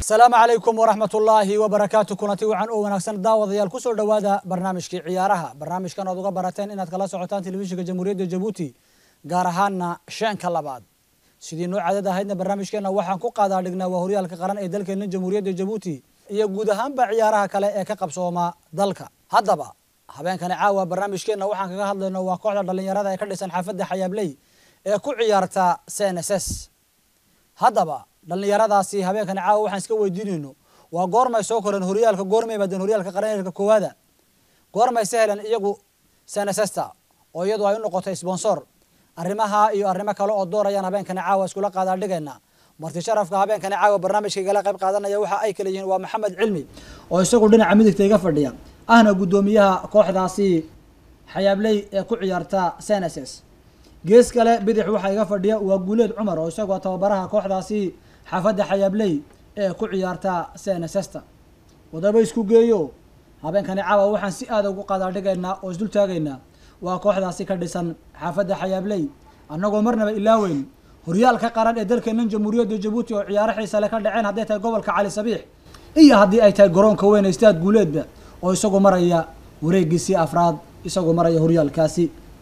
asalaamu calaykum waraxmat ullaahi wabarakaatu kulanti wacan oo wanaagsan daawadayaal kusoo dhowaada barnaamijkii ciyaaraha barnaamijkan oad uga barateen inaad kala socotaan telefishinka jamhuuriyadda jabuuti gaar ahaana sheenka labaad sidii noo cadad ahaydna barnaamijkeena waxaan ku qaadaa dhignaa waa horyaalka qaran ee dalkeena jamhuuriyadda jabuuti iyo guud ahaanba ciyaaraha kale ee ka qabsooma dalka haddaba habeenkani caawa barnaamijkeenna waxaan kaga hadlayno waa kooxda dhallinyarada ee ka dhisan xaafadda xayaabley ee ku ciyaarta cnss haddaba dhallinyaradaasi habeenkani caawa waxaan iska weydiinayno waa goormay soo koreen horyaalka goormay baadeen horyaalka qaranka koowaada goormay se heleen iyagu cnsssta oo iyadu ay u noqotay sponsor arrimaha iyo arrimo kale oo doorayaan habeenkani caawa iskula qaadaa dhigayna marti sharafka habeenkani caawa barnaamijka igala qayb qaadanaya waxa ay kala yihiin waa maxamed cilmi oo isagu dhinaca midigta iga fadhiya ahna guddoomiyaha kooxdaasi xayaabley ee ku ciyaarta cnss gees kale bidix waxaa iga fadhiya waa guuleed cumar oo isagoo tababaraha kooxdaasi xaafadda xayaabley ee ku ciyaarta cnsssta wadaba isku geeyo habeenkani caawa waxaan si aada ugu qaadaa dhigaynaa oo isdul taagaynaa waa kooxdaasi ka dhisan xaafadda xayaabley annagoo marnaba ilaaweyn horyaalka qaran ee dalkeenan jamhuuriyadda jabuuti oo ciyaaro xiisa le ka dhaceen hadday tahay gobolka cali sabiix iyo haddii ay tahay garoonka weyn ee istaad guuleedba oo isagu maraya wareegiisii afraad isagoo maraya horyaalkaasi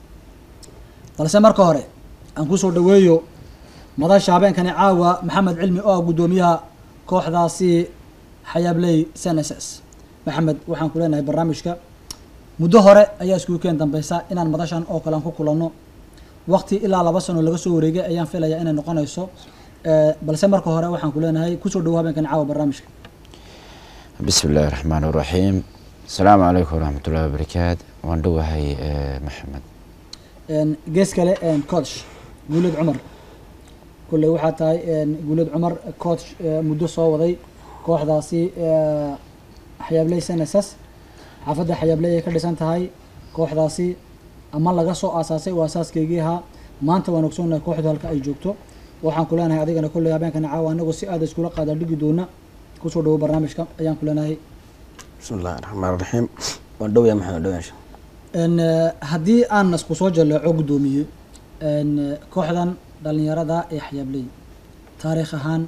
balse marka hore aan kusoo dhaweeyo madasha habeenkani caawa maxamed cilmi oo ah guddoomiyaha kooxdaasi xayaabley cnss maxamed waxaan ku leenahay barnaamijka muddo hore ayaa iskugu keen dambeysa inaan madashan oo kale aan ku kulanno waqti ilaa laba sano laga soo wareegay ayaan filaya inay noqonayso balse marka hore waxaan ku leenahay kusoo dhawo habeenkani caawa barnaamijka bismi illaahi raxmaan iraxiim asalaamu calaykum waraxmat ullahi wabarakaat waan dhowahay maxamed gees kale coach guuleed cumar kolley waxaa tahay guuleed cumar coach muddo soo waday kooxdaasi xayaabley cnss xaafadda xayaabley ay ka dhisan tahay kooxdaasi ama laga soo aasaasay oo aasaaskaygii ahaa maanta waan ogsoonahay kooxdu halka ay joogto waxaan ku leenahay adigana kolley habeenkana caawa anagoo si aada iskula qaada dhigi doona kusoo dhawo barnaamijka ayaan ku leenahay bismi illahi raxmaan raxiim waan dhowya maxamed dhowyaasha haddii aan isku soo jaleeco guddoomiye kooxdan dhalinyarada ee xayaabley taariikh ahaan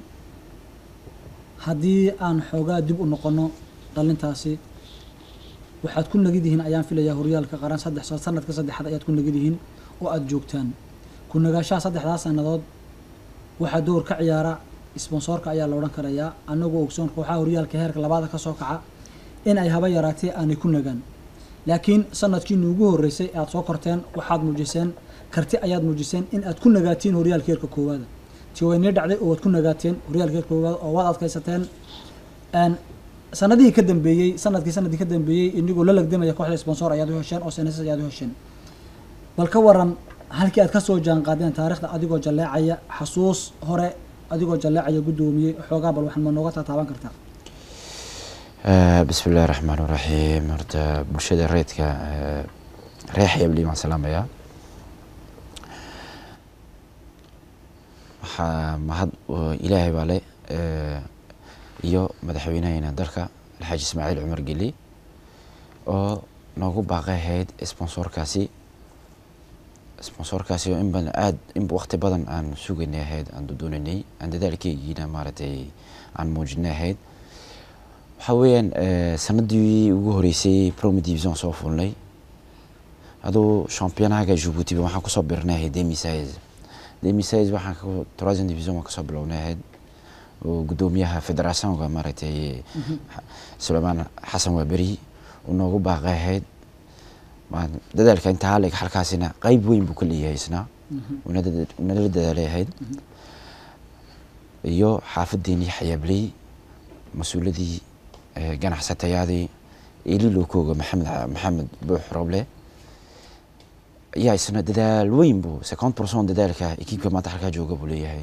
haddii aan xoogaa dib u noqono dhalintaasi waxaad ku nagid yihiin ayaan filayaa horyaalka qaran saddex sanadka saddexaad ayaad ku nagid yihiin oo aada joogtaan ku nagaashaha saddexdaas sannadood waxaa door ka ciyaara sponsoorka ayaa la odhan karayaa anagoo ogsoon kooxaha horyaalka heerka labaada kasoo kaca in ay haba yaraatee aanay ku nagaan laakiin sanadkiini ugu horreysay aada soo korteen waxaad muujiseen karti ayaad muujiseen in aad ku nagaatiin horyaalka heerka koowaada ti waynii dhacday oo waad ku nagaateen horyaalka heerka koowaada oo waad adkaysateen sanadihii ka dambeeyey sanadkii sanadkii ka dambeeyey inigoo la lagdamaya kooxda sponsor ayaad u hesheen oo cnss ayaad u hesheen bal ka waran halkii aad kasoo jaan qaadeen taarikhda adigoo jalleecaya xasuus hore adigoo jalleecaya guddoomiye xoogaa bal waxaan ma nooga taataaban kartaa bismi illahi raxmaan iraxiim horta bulshada reedka reer xayaabley waan salaamayaa waxaa mahad ilaahay baa le iyo madaxweynahayna dalka alxaaji ismaaciil cumar geli oo noogu baaqay ahayd sponsorkaasi sponsorkaasi oo in badan aada in waqti badan aan sugaynay ahayd aan doonaynay aan dadaalkeygiina maaragtay aan muujinay ahayd waxaa weeyaan sanadii ugu horeysay promi division soo fulnay aduu championaga jabuuti waxaan kusoo birnay ahayd demisais demisais waxaan troisième division waan kasoo bilownay ahayd oo guddoomiyaha federationka maaragtay suleymaan xasan waaberi uu noogu baaqay ahayd dadaalka intaa halig halkaasina qeyb weyn buu ka leeyahay isna unala dadaalay ahayd iyo xaafadeenii xayaabley mas-uuladii ganacsatayaadii elilokooga maxamed maxamed buux roble ayaa isna dadaal weyn buu second person dadaalka ekiibka maanta halkaa jooga buu leeyahay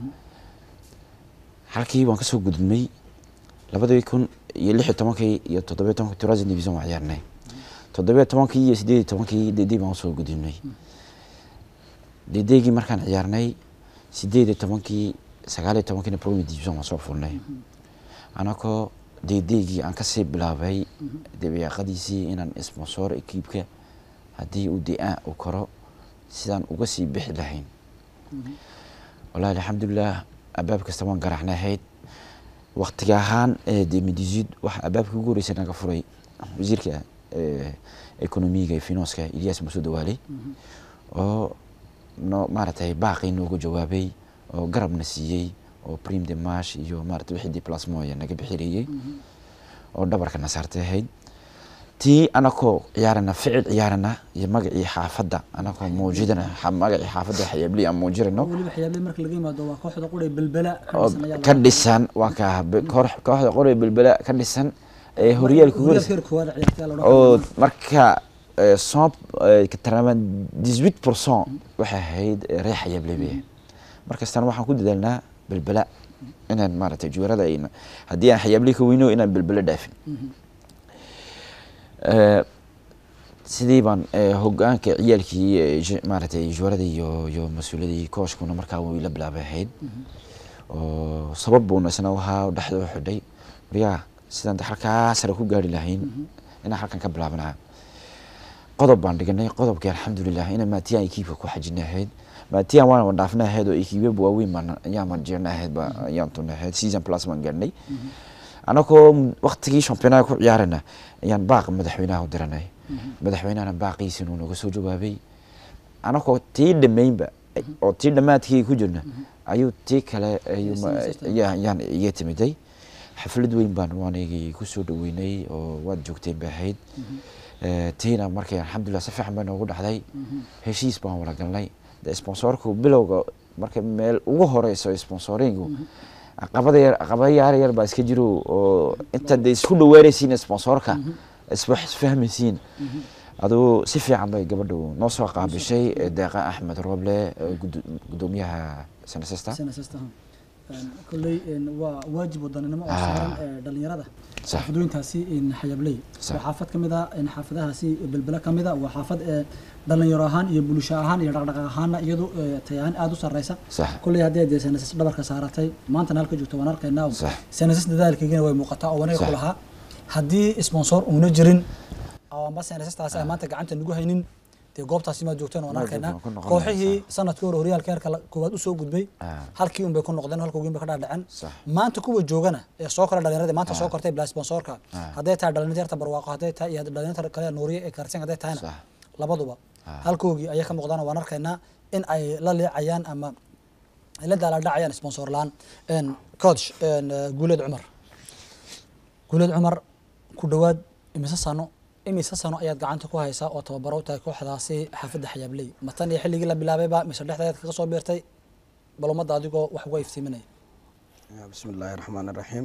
halkii waan kasoo gudubnay labadii kun iyo lix iyo tobankii iyo toddobiyo tobankii troisième division waan ciyaarnay toddobiyo tobankii iyo sideed iyo tobankii dedey baan usoo gudubnay dedeygii markaan ciyaarnay sideed iyo tobankii sagaal iyo tobankiina premier division waan soo fulnay anakoo deedeygii aan kasii bilaabay dabeeqadiisii inaan sponsor ekiibka haddii uu de-aan u karo sidaan uga sii bixi lahayn walahi alxamdulilah albaab kasta waan garaxnay ahayd waqtiga ahaan demidizid waxa abaabkii ugu horreysay naga furay wasiirka eh, economiga iyo finanska ilyas muuse dawaale oo no maaragtay baaqii noogu jawaabay oo garabna siiyey oo prim de marsh iyo maarata wixii diplasmoya naga bixireeyey oo dhabarka na saartay ahayd tii anakoo ciyaarana ficil ciyaarana iyo magacii xaafadda anakoo muujidana xa- magacii xaafadda xayaabley aan muujirano weliba waxyaabaha marka laga yimaado waa kooxda qura ee belbela ka oo dhisan ayaa ka laga- dhisan waa ka koox- kooxda qore belbela ka dhisan ee horyaalka ugu horyaalka horeysa heer koowaad ciyaartay la oo odhan marka eh, cent eh, taqriban 18 pourcent waxay ahayd eh, reer xayaabley bay ahayd markastana waxaan ku dadaalnaa belbela inaan maaragtay juwarada ayna haddii aan xayaabley ka weyno inaan belbela dhaafin Eh, sidii baan eh, hogaanka ciyaalkii eh, ju- maaragtay juwarada iyo iyo mas-uuladii kooshkuna markaa way la bilaabay ahayd oo sabab buuna isna ahaa oo dhexda u xidhay waryaa sidaan de halkaa sare ku gaari lahayn inaan halkan ka bilaabanaha qodob baan dhiganay qodobkii alxamdulilah ina maatiyaan ekiibka ku xajina ahayd maatiyaan waan wan dhaafna ahayd oo ekiibya waaweyn baan ayaan jirna ahayd ba ayaan tuna ahayd season plus baan gaarnay anagoo waqtigii championaha ku ciyaarana ayaan baaq madaxweynaha u diranay madaxweynahana baaqiisina uu naga soo jawaabay anagoo tii dhammaynba oo tii dhammaadkii ku jirna ayuu tii kale ayuu ma- ayaa- ayaan iga timiday xaflad weyn baan waanigii kusoo dhaweynay oo waad joogteen bay ahayd Eh, tiina markay alxamdulilah si fiican bay noogu dhacday heshiis baan wada galnay de sponsorku bilowga marka meel ugu horeyso sponsoringu caqabada yar caqabada yaar yar baa iska jiro oo inta de isku dhawaanaysiin sponsorka isba isfahmaysiin aduu si fiican bay gabadhu noo soo qaabishay eh, deeqa axmed roble eh, gudo- gudoomiyaha sanasesta Senate-sta, ha. Een, kolley een, waa waajib wadaninimo oo Ah. saaran ee, dhalinyarada Sax. xaafadooyinkaasi een, xayabley Sax. waa xaafad ka mid a een, xaafadahaasi belbela ka mid a waa xaafad ee dhalinyaro ahaan iyo bulsho ahaan iyo dhaqdhaqaaq ahaana iyadu ee, tayahaan aada u sarreysa sax kolley haddii dee senasis dhabarka saaratay maantana halka joogto waan arkaynaa oo Sax. senasis dadaalkeygina way muuqataa oo wanaga Sax. ku lahaa haddii sponsor uuna jirin oo amba senasistaasi aan maanta gacanta nagu haynin dee goobtaasi maad joogteen waan Maad arkaynaa joogteen, ku noqon kooxihii lahayd, sanadkii hore horyaalka heerka la- koowaad usoo gudbay Ah. halkii un bay ku noqdeen halka ugiin bay ka dhaadhaceen Sax. maanta kuwa joogana ee soo kora dhalinyaradii maanta soo kortay bila sponsorka Ah. hadday tahay dhalinyarta barwaaqo hadday tahay iyo dhalinyarta kale nuuriye ee karsin hadday tahayna Sax. labaduba Ah. halkoogii ayay ka muuqdaan waan arkaynaa in ay la leecayaan ama ay la daaladhacayaan sponsor laan Een, coach een, eh, guuleed cumar guuleed cumar ku dhowaad imise sano imise sano ayaad gacanta ku haysaa oo tababaro u tahay kooxdaasi xaafadda xayaabley ma tan iyo xilligii la bilaabayba mise dhexdeed kaga soo biirtay bal ummadda adigoo wax uga iftiiminaya bismi illaahi raxmaan iraxiim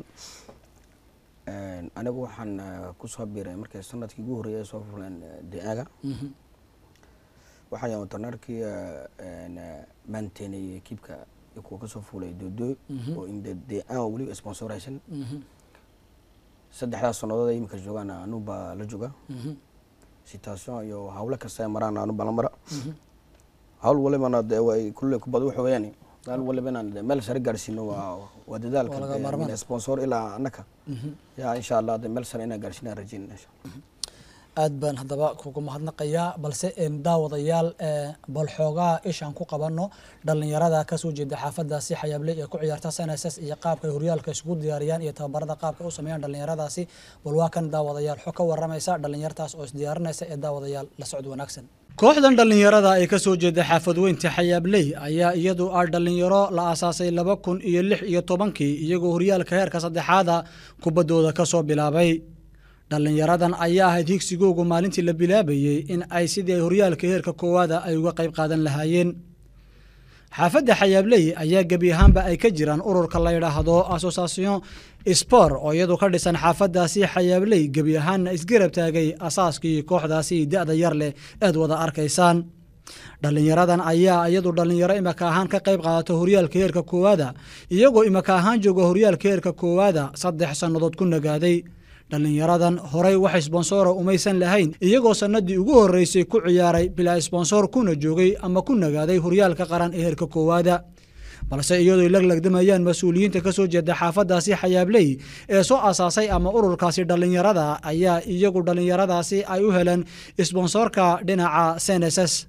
anigu waxaan eh, kusoo biiray markay sanadkii ugu horreeyay soo fuleen de-aaga Mhm. waxaan yahay watarnaarkii maanteynay ekiibka kuwa kasoo fuulay doodooy Mhm. oo inde de-aan weliba sponsoraysan Mhm. saddexdaas sannadood ay iminka joogaan anu baa la jooga Mhm. situation iyo hawlo kasta ay maraan anu baa la mara Mhm. hawl walibana de way kulle kubad waxa weeyaan hawl waliba inaan de meel sare gaarsiino waa waa dadaalka Waa laga de, maarmaan. min sponsor ilaa annaka Mhm. yaa insha allah de meel sare inaan gaarsiinaan rajeynina insha allah aad baan haddaba kugu mahadnaqayaa balse een, daawadayaal ee, bal xoogaa ishaan ku qabanno dhalinyarada kasoo jeeda xaafadaasi xayaabley ee ku ciyaarta snss iyo qaabka ay horyaalka isugu diyaariyaan iyo tababarada qaabka ay u sameeyaan dhalinyaradaasi bal waa kan daawadayaal xog ka waramaysa dhalinyartaas oo isdiyaarinaysa ee daawadayaal la socod wanaagsan kooxdan dhalinyarada ee kasoo jeeda xaafadweynta xayaabley ayaa iyadu ah dhalinyaro la aasaasay laba kun iyo lix iyo tobankii iyagoo horyaalka heerka saddexaada kubaddooda kasoo bilaabay dhalinyaradan ayaa ahayd higsigoogu maalintii la bilaabayey in ay sidii ay horyaalka heerka koowaada ay uga qayb qaadan lahaayeen xaafadda xayaabley ayaa gebi ahaanba ay ka jiraan ururka la yidhaahdo association spor oo iyadu ka dhisan xaafadaasi xayaabley gebi ahaanna isgarab taagay asaaskii kooxdaasi da-da yar leh eed wada arkaysaan dhalinyaradan ayaa iyadu dhalinyaro imaka ahaan ka qayb qaadato horyaalka heerka koowaada iyagoo imaka ahaan jooga horyaalka heerka koowaada saddex sannadood ku nagaaday dhalinyaradan horey wax sponsora umaysan lahayn iyagoo sanadii ugu horeysay ku ciyaaray bilaa sponsor kuna joogay ama ku nagaaday horyaalka qaran ee heerka koowaada balse iyadoo laglagdamayaan mas-uuliyiinta kasoo jeeda xaafadaasi xayaabley ee soo asaasay ama ururkaasi dhalinyarada ayaa iyagu dhalinyaradaasi ay u heleen sponsorka dhinaca cnss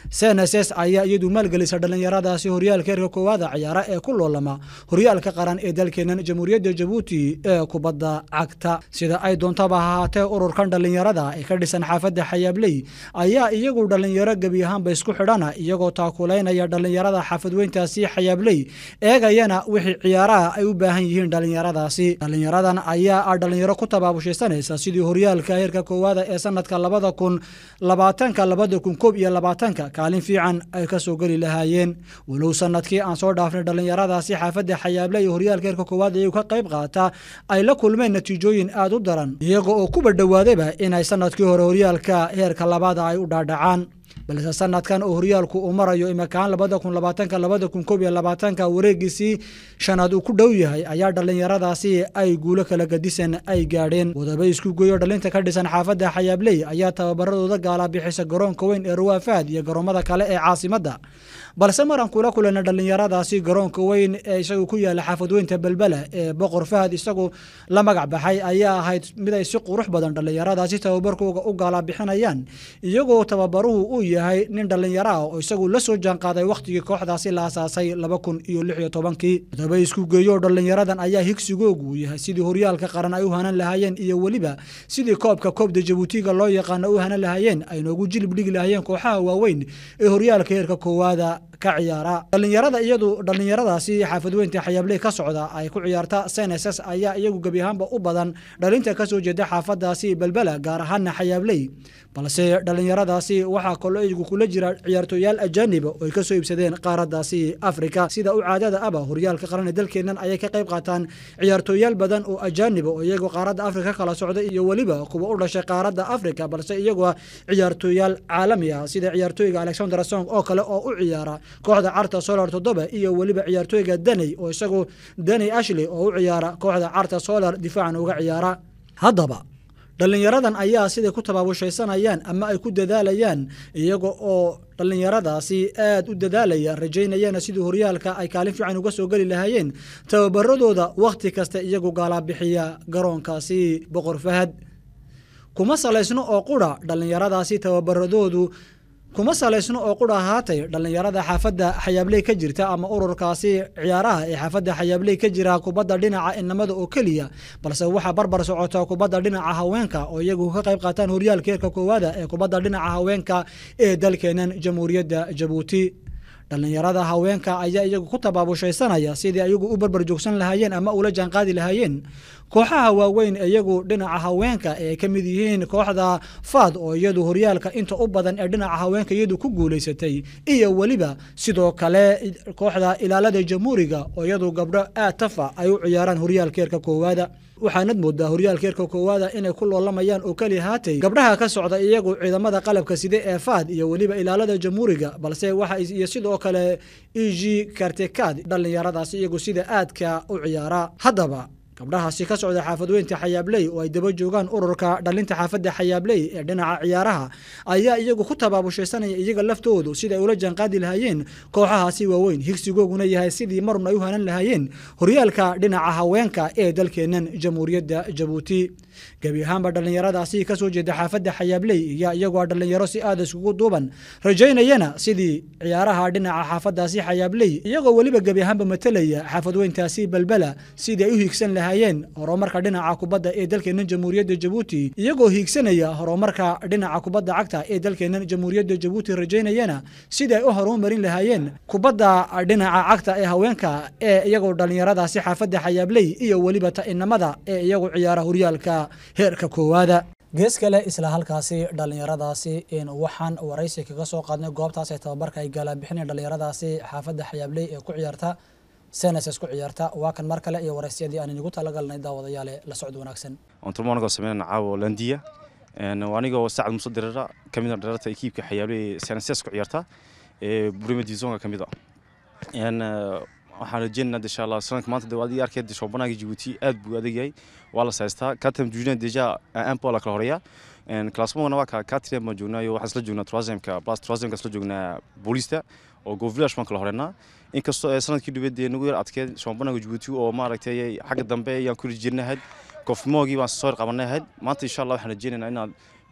cnss ayaa iyadu maalgelisa dhallinyaradaasi horyaalka heerka koowaada ciyaara ee ku loolama horyaalka qaran ee dalkeenan jamhuuriyadda jabuuti ee kubadda cagta sida ay doontaba ahaatee ururkan dhallinyarada ee ka dhisan xaafadda xayaabley ayaa iyagu dhallinyaro gebi ahaanba isku xidhana iyagoo taakulaynaya dhallinyarada xaafadweyntaasi xayaabley eegayana wixii ciyaaraha ay u baahan yihiin dhallinyaradaasi dhallinyaradan ayaa ah dhallinyaro ku tabaabushiisanaysa sidii horyaalka heerka koowaada ee sanadka labada kun labaatanka labada kun koob iyo labaatanka kaalin fiican ay ka soo geli lahaayeen walow sanadkii aan soo dhaafnay dhallinyaradaasi xaafadda xayaabley iyo horyaalka heerka koowaad iyagu ka qayb qaata ay la kulmeen natiijooyin aada u daran iyaga oo kuba dhowaadayba inay sanadkii hore horyaalka heerka labaada ay u dhaadhacaan balse sanadkan oo horyaalku uu marayo imakaan labada kun labaatanka labada kun koob iyo labaatanka wareegiisii shanaad uu ku dhow yahay ayaa dhallinyaradaasi ay guulo kala gadisan ay gaadheen wadaba isku geeyo dhalinta ka dhisan xaafadda xayaabley ayaa tababaradooda gaala bixisa garoonka weyn ee ruwaafaad iyo garoomada kale ee caasimadda balse maraan kula kulana dhallinyaradaasi garoonka weyn ee isagu ku yaala xaafadweynta belbela ee boqor fahad isagu la magac baxay ayaa ahayd mid ay si qurux badan dhallinyaradaasi tababarkooga u gaala bixinayaan iyagoo tababaruhu uu yahay nin dhallinyaro ah oo isagu la soo jaanqaaday wakhtigii kooxdaasi la asaasay laba kun iyo lix iyo tobankii wadaba isku geeyo dhallinyaradan ayaa higsigoogu uu yahay sidii horyaalka qaran ay u hanan lahaayeen iyo weliba sidii koobka koobda jabuutiga loo yaqaano u hanan lahaayeen ay noogu jilib dhigi lahaayeen kooxaha waaweyn ee horyaalka heerka koowaada ka ciyaara dhallinyarada iyadu dhallinyaradaasi xaafadweynta xayaabley ka socda ay ku ciyaarta cnss ayaa iyagu gebi ahaanba u badan dhalinta kasoo jeeda xaafadaasi belbela gaar ahaana xayaabley balse dhallinyaradaasi waxaa kaloo iyagu kula jira ciyaartooyaal ajaaniba oo ay ka soo iibsadeen qaaradaasi afrika sida u caadada aba horyaalka qaran ee dalkeennan ayay ka qayb qaataan ciyaartooyaal badan oo ajaaniba oo iyagoo qaaradda afrika kala socda iyo weliba kuwa u dhashay qaaradda afrika balse iyagoo ciyaartooyaal caalami ah sida ciyaartooyga alexander song oo kale oo u ciyaara kooxda carta solar toddoba iyo weliba ciyaartooyga daney oo isagu daney ashley oo u ciyaara kooxda carta solar difaacan uga ciyaara haddaba dhallinyaradan ayaa siday ku tabaabushaysanayaan ama ay ku dadaalayaan iyaga oo dhallinyaradaasi aada u dadaalaya rajaynayana sidii horyaalka ay kaalin fiican uga soo geli lahaayeen tababaradooda wakhti kasta iyagu gaalaabixiya garoonkaasi boqor fahad kuma salaysno oo qura dhallinyaradaasi tababaradoodu kuma salaysno oo qura ahaatay dhallinyarada xaafadda xayaabley ka jirta ama ururkaasi ciyaaraha ee xaafadda xayaabley ka jira kubadda dhinaca inamada oo keliya balse waxaa barbar socota kubadda dhinaca haweenka oo iyagu ka qayb qaataan horyaalka heerka koowaada ee kubadda dhinaca haweenka ee dalkeenan jamhuuriyadda jabuuti dhallinyarada haweenka ayaa iyagu ku tabaabushaysanaya sidii ayagu u barbar joogsan lahaayeen ama ula jaanqaadi lahaayeen kooxaha waaweyn iyagu dhinaca haweenka ee ay ka mid yihiin kooxda faad oo iyadu horyaalka inta u badan ee dhinaca haweenka iyadu ku guulaysatay iyo weliba sidoo kale kooxda ilaalada jamhuuriga oo iyadu gabdho aad tafa ay u ciyaaraan horyaalka heerka koowaada waxaanad moodaa horyaalka heerka koowaada inay ku loolamayaan oo keli haatay gabdhaha ka socda iyagu ciidamada qalabka side ee faad iyo weliba ilaalada jamhuuriga balse waxa iyo sidoo kale eg kartekad dhallinyaradaasi iyagu sida aadka u ciyaara haddaba gabdhahaasi ka socda xaafadweynta xayaabley oo ay daba joogaan ururka dhalinta xaafadda xayaabley ee dhinaca ciyaaraha ayaa iyagu ku tabaabushaysanaya iyaga laftoodu sida ay ula jaanqaadi lahaayeen kooxahaasi waaweyn higsigooguna yahay sidii marun ay u hanan lahaayeen horyaalka dhinaca haweenka ee dalkeennan jamhuuriyadda jabuuti gebi ahaanba dhallinyaradaasi kasoo jeeda xaafadda xayaabley iyo iyagoo dhallinyaro si aada iskugu duuban rajaynayana sidii ciyaaraha dhinaca xaafadaasi xayaabley iyagoo weliba gebi ahaanba matelaya xaafadweyntaasi belbela sidii ay u hiigsan lahaayeen horumarka dhinaca kubadda ee dalkeennan jamhuuriyadda jabuuti iyagoo hiigsanaya horumarka dhinaca kubadda cagta ee dalkeennan jamhuuriyadda jabuuti rajaynayana sidii ay u horumarin lahaayeen kubadda dhinaca cagta ee haweenka ee iyagoo dhallinyaradaasi xaafadda xayaabley iyo weliba ta'inamada ee iyagu ciyaara horyaalka heerka koowaada gees kale isla halkaasi dhallinyaradaasi waxaan waraysi kaga soo qaadnay goobtaas ee tababarka ay gaalabixineen dhallinyaradaasi xaafadda xayaabley ee ku ciyaarta seneses ku ciyaarta waa kan mar kale iyo waraysyadii aan inigu talagalnay daawadayaale la socod wanaagsan onturmo anagoo sameynana caawo landiya anigoo sacad muuse dirara ka mid a dhalata ekiibka xayaabley seneses ku ciyaarta ee burima divizonka ka mid a waxaan rajeynana insha allah sanadka maanta de adii arkeed shoobanaga Djibouti aad buu adag yahay waa la saystaa katam jujna deja un peu la kala horeeya en classement waa ka quatrième ma joognayo waxa isla joognaa troisième ka plus troisième ka isla joognaa boolista oo go village man kala horeena inkastoo sanadkii dhibadeed nagu yar adkeed shoobanaga Djibouti oo maaragtay xagga dambe ayaan ku jirnahay kofmoogii baan soo qabanay maanta insha allah waxaan rajeynaynaa inaad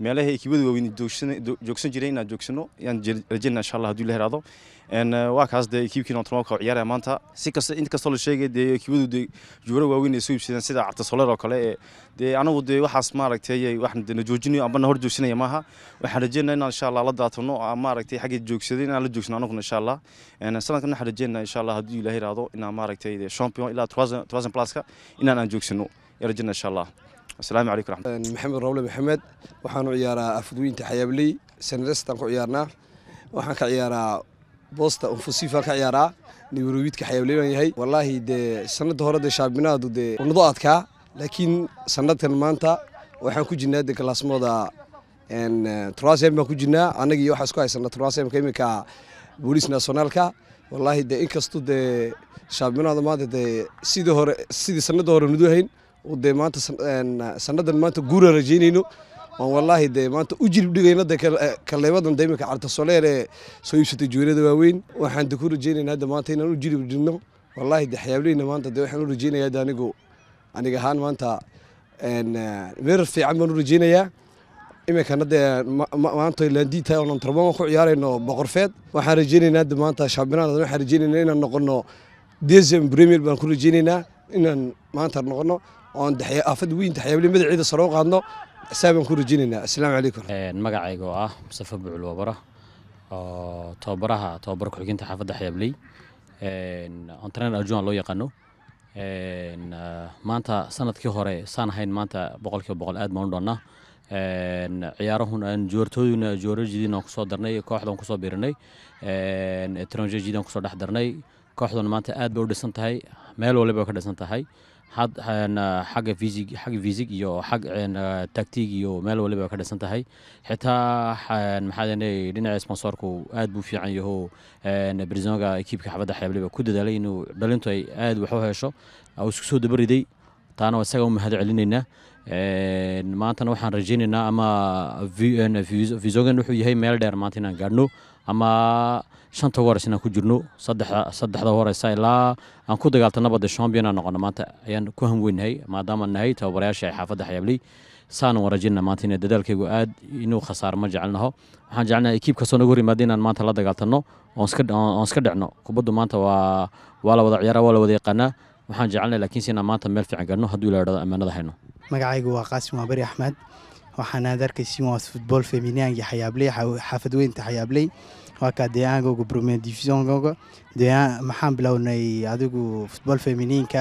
meelaha ekibada waaweyn joogsan jiray inaan joogsano ayaan rajeynaa insha allah hadduu la heraado waa kaas dee ekiibkiina ontromoka ciyaaraya maanta si kasta in kastoo la sheegay dee ekibadu dee juwaro waaweyn ay soo iibsadeen sida cartasoler oo kale ee dee anagu dee waxaas maaragtay waxaan na joojinayo amba na hor joogsanaya maaha waxaan rajeynaa inaan insha allah la daatano maaragtay xagga joogsaday inaan la joogsano anaguna insha allah sanadkan waxaan rajeynaa insha allah hadduu ilaah yiraahdo inaan maaragtay champion ilaa thousand pluska inaan aan joogsano ayaan rajeynaa insha allah asalaamu calaykum raxmat maxamed roble maxamed waxaanu ciyaaraa afudweynta xayaabley sanrestan ku ciyaarnaa waxaan ka ciyaaraa boosta unfusifaan ka ciyaaraa niwrowiidka xayaabley baan yahay wallaahi dee sanada hore dee shaabinaadu dee unado adkaa laakiin sanadkan maanta waxaan ku jirnaa de kalaasmooda trasem baan ku jirnaa annagii waxaa isku haysana trasemka iminka booliis nationaalka wallaahi dee inkastoo dee shaabinaada maanta dee sidii hore sidii sanada hore nudu hayn dee maanta sanadan maanta guuraan rajeynayno oon wallaahi dee maanta u jilib dhigayno dee kaleebadan dee iminka cartasoleer ee soo iibsatay juweerada waaweyn waxaan de ku rajeynaynaa hadda maanta inaan u jilib dhigno wallaahi dee xayaableyna maanta dee waxaan u rajeynayaa hadda anigu aniga ahaan maanta meerar fiican baan u rajeynayaa iminkana dee maanta laandiita oonan tarbama ku ciyaarayno boqorfeed waxaan rajeynaynaa hadda maanta shaabinaada waxaan rajeynaynaa inaan noqono desem premier baan ku rajeynaynaa inaan maanta noqono oon afad weynta xayaabley magaceeda sare u qaadno saabaan ku rajeynaynaa assalaamu calaykum magacayga oo ah mustafa bucul wabara oo tababaraha tababar ku-xigeenta xaafadda xayaabley ontrener arjuan loo yaqaano maanta sanadkii hore saan ahayn maanta boqolkiiba boqol aad baan u dhoonnaa ciyaarahun aan joortooyina joorajidin aan kusoo darnay kooxdan kusoo biirinay etranjejidaan kusoo dhex darnay kooxduna maanta aad bay u dhisan tahay meel waliba ka dhisan tahay xagga fisig xagga fisig iyo xag tactig iyo meel waliba ka dhisan tahay xitaa maxaa dhinaca sponsorku aad buu fiican yaho brisonga ekiibka xabadda xeebliba ku dadaalay inuu dhalintu ay aad wax u hesho uu isku soo dabariday taana isaga u mahad celinaynaa maantana waxaan rajeynaynaa ama visogan wuxuu yahay meel dheer maanta inaan gaadhno ama shanta hores inaan ku jirno saddexda horeysa ilaa aan ku dagaaltanaba de champion aan noqono maanta ayaan ku hamweynahay maadaama nahay tababarayaasha ay xaafadda xayaabley saana waan rajeynaa maanta in dadaalkaygu aad inuu khasaaro ma jecelnaho waxaan jecelnaha ekiib kastoo naga hor yimaada inaan maanta la dagaaltanno oon iska dhecno kubaddu maanta waa waa la wada ciyaara waa la wada yaqaanaa waxaan jecelnahay laakiinse inaan maanta meel fiican gaadhno hadduu ila idhahdo ammaanada hayno magacaygu waa qaasim waabari axmed waxaan aad arkaysin waa futbool feminiangi xayaabley xaafad weynta xayaabley waa kaa deegaankooga premier divisionkooga maxaan bilownay adigu futbool feminiinka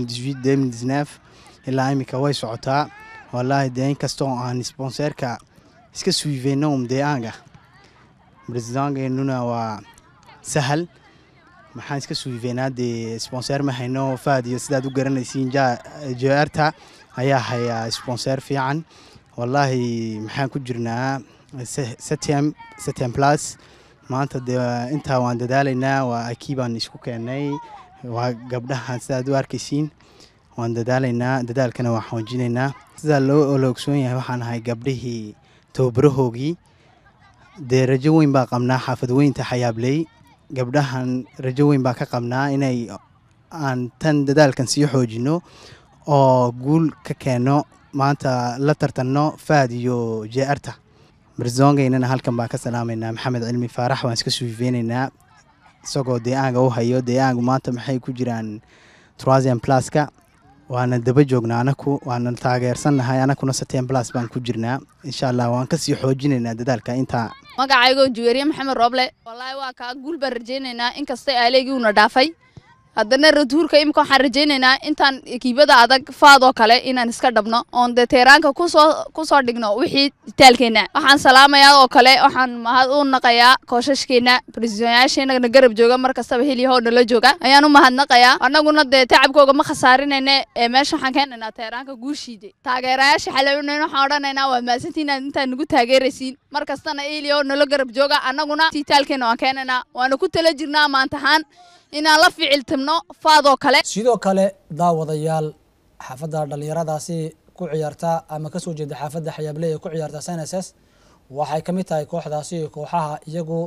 ilaa iminka way socotaa wallaahi dee inkastoo aan sponseerka iska suiveyno um deegaanka presidentkeennuna waa sahal maxaan iska suiveynaa dee sponseer ma hayno faad iyo sidaad u garanaysiin jaarta ayaa hayaa sponseer fiican wallaahi maxaan ku jirnaa setem setem plus maanta dee intaa waan dadaalaynaa waa akii baan isku keennay waa gabdhahan sidaad u arkaysiin waan dadaalaynaa dadaalkana waan xoojinaynaa sidaa loo la ogsoon yahay waxaan ahay gabdhihii tababarahoogii dee rajo weyn baa qabnaa xaafad weynta xayaabley gabdhahan rajo weyn baa ka qabnaa inay aan tan dadaalkan sii xoojino oo guul ka keenno maanta la tartanno faad iyo jearta barzongeynana halkan baan ka salaamaynaa maxamed cilmi faarax waan iska suufeynaynaa isagoo deeaanga u hayo deeaangu maanta maxay ku jiraan trasian pluska waana daba joognaa anaku waana taageersannahay anakuna saten plus baan ku jirnaa insha allah waan kasii xoojinaynaa dadaalka intaa magacaygo juweeriye maxamed rooble wallaahi waa kaa guul baan rajaynaynaa inkastay aaleegii uuna dhaafay haddana ratuurka imika waxaan rajaynaynaa intaan ekiibada adag faadoo kale inaan iska dhabno oon dee teeraanka kusoo kusoo dhigno wixii taalkeenna waxaan salaamayaa oo kale waxaan mahad u naqayaa koosashkeenna bresidoonyaasheenana garab jooga mar kastaba heliyahoo nala jooga ayaan u mahadnaqayaa annaguna dee tacabkooga ma khasaarinayne ee meesha waxaan keenaynaa teeraanka guushiide taageerayaasha xalawinayn waxaan odhanaynaa waa mahadsantiin inaad intaan nagu taageeraysiin mar kastana eliyahoo nala garab jooga annaguna tii taalkeenna waan keenaynaa waana ku tala jirnaa maantahaan inaan la ficiltimno faadoo kale sidoo kale daawadayaal xaafadda dhallinyaradaasi ku ciyaarta ama kasoo jeeda xaafadda xayaabley ee ku ciyaarta snss waxay ka mid tahay kooxdaasi kooxaha iyagu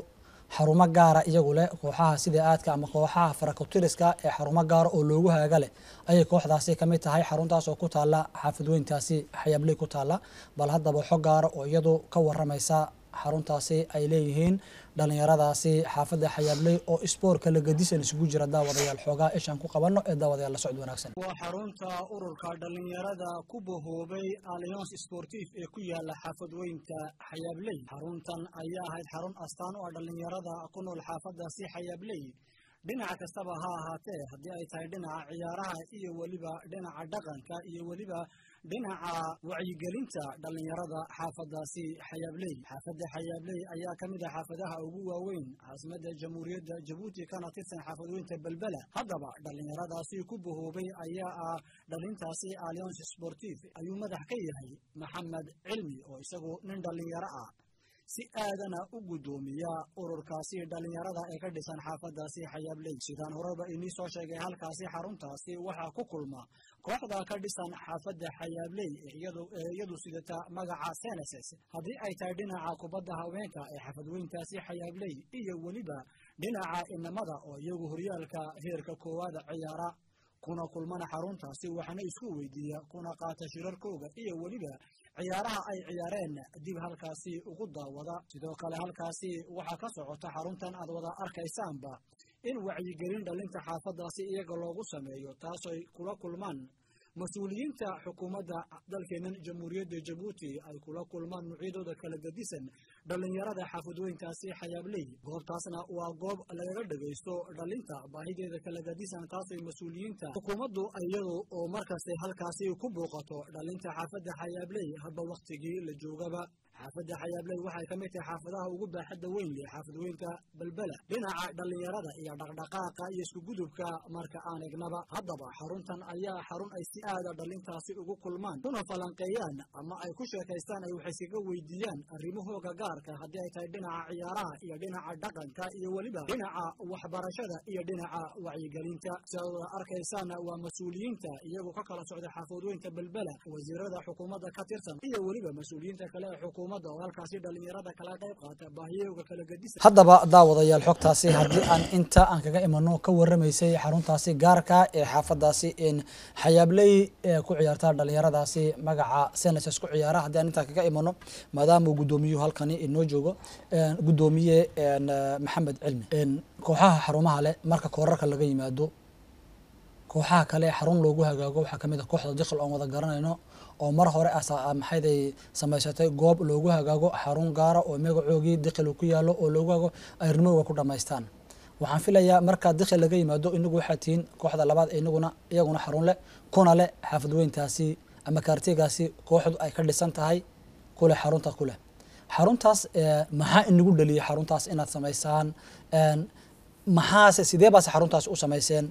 xarumo gaara iyagu leh kooxaha sida aadka ama kooxaha farakutiriska ee xarumo gaara oo loogu haaga leh ayay kooxdaasi kamid tahay xaruntaas oo ku taala xaafadweyntaasi xayaabley ku taala bal haddaba xog gaara oo iyadu ka waramaysa xaruntaasi ay leeyihiin dhalinyaradaasi xaafadda xayaabley oo isboor kala gedisan isugu jira daawadayaal xoogaa ishaan ku qabano ee daawadayaal la socod wanaagsan waa xarunta ururka dhalinyarada ku bahoobay alliance sportif ee ku yaala xaafadweynta xayaabley xaruntan ayaa ahayd xarun astaan u ah dhalinyarada ku nool xaafadaasi xayaabley dhinaca kastaba ha ahaatee haddii ay tahay dhinaca ciyaaraha iyo weliba dhinaca dhaqanka iyo weliba dhinaca wacyigelinta dhalinyarada xaafadaasi xayaabley xaafadda xayaabley ayaa ka mid ah xaafadaha ugu waaweyn caasimadda jamhuuriyadda jabuuti kana tirsan xaafadweynta belbela haddaba dhalinyaradaasi ku bahoobay ayaa ah dhalintaasi alliance sportif ayuu madax ka yahay maxamed cilmi oo isagu nin dhalinyaro ah si aadana u guddoomiya ururkaasi dhalinyarada ee ka dhisan xaafadaasi xayaabley sidaan horeba inii soo sheegay halkaasi xaruntaasi waxaa ku kulma kooxda ka dhisan xaafadda xayaabley ee iyadu sidata magaca seneses haddii ay tahay dhinaca kubadda haweenka ee xaafadweyntaasi xayaabley iyo weliba dhinaca inamada oo iyagu horyaalka heerka koowaada ciyaara kuna kulmana xaruntaasi waxaana isku weydiiya kuna qaata shirarkooga iyo weliba ciyaaraha ay ciyaareen dib halkaasi ugu daawada sidoo kale halkaasi waxaa ka socota xaruntan aad wada arkaysaanba in wacyigelin dhalinta xaafadaasi iyaga loogu sameeyo taasooy kula kulmaan mas-uuliyiinta xukuumadda dalkeennan jamhuuriyadda jabuuti ay kula kulmaan nuucyadooda kala gedisan dhalinyarada xaafadweyntaasi xayaabley goobtaasna waa goob lagaga dhagaysto dhalinta baahideeda kala gedisan taasooy mas-uuliyiinta xukuumaddu iyadu oo markasta halkaasi ku buuqato dhalinta xaafadda xayaabley hadba wakhtigii la joogaba xaafadda xayaabley waxay ka mid tahay xaafadaha ugu baaxadda weyn leh xaafadweynka belbela dhinaca dhalinyarada iyo dhaqdhaqaaqa iyo iskugudubka marka aan egnaba haddaba xaruntan ayaa xarun ay si aada dhalintaasi ugu kulmaan kuna falanqeeyaan ama ay ku sheekaystaan ay wax iskaga weydiiyaan arrimahooga gaarka haddii ay tahay dhinaca ciyaaraha iyo dhinaca dhaqanka iyo weliba dhinaca waxbarashada iyo dhinaca wacyigelinta sidaad arkaysaana waa mas-uuliyiinta iyagu ka kala socda xaafadweynka belbela wasiirada xukuumadda ka tirsan iyo weliba mas-uuliyiinta kale ee xukuumadda oo halkaasi dhalinyarada kala qayb qaata baahiyooga kala gedisan haddaba daawadayaal xogtaasi haddii aan inta aan kaga imano ka waramaysay xaruntaasi gaarka ee xaafadaasi in xayaabley ee ku ciyaarta dhalinyaradaasi magaca seneses ku ciyaara haddii aan intaa kaga imano maadaama uu guddoomiyuhu halkani inoo joogo guddoomiye maxamed cilmi kooxaha xarumaha leh marka koorarka laga yimaado kooxaha kale xarun loogu hagaago waxaa kamid ah kooxda diqil oon wada garanayno oo mar hore maxayday samaysatay goob loogu hagaago xarun gaara oo magacoogii diqil ku yaalo oo loogu hagaago ay rimowga ku dhamaystaan waxaan filayaa markaa diqil laga yimaado inagu waxaa tihiin kooxda labaad inaguna iyaguna xarun leh kuna leh xaafadweyntaasi ama kaartigaasi kooxdu ay ka dhisan tahay kuleh xarunta kuleh xaruntaas maxaa inagu dhaliyay xaruntaas inaad samaysaan maxaase sidee baase xaruntaas u samayseen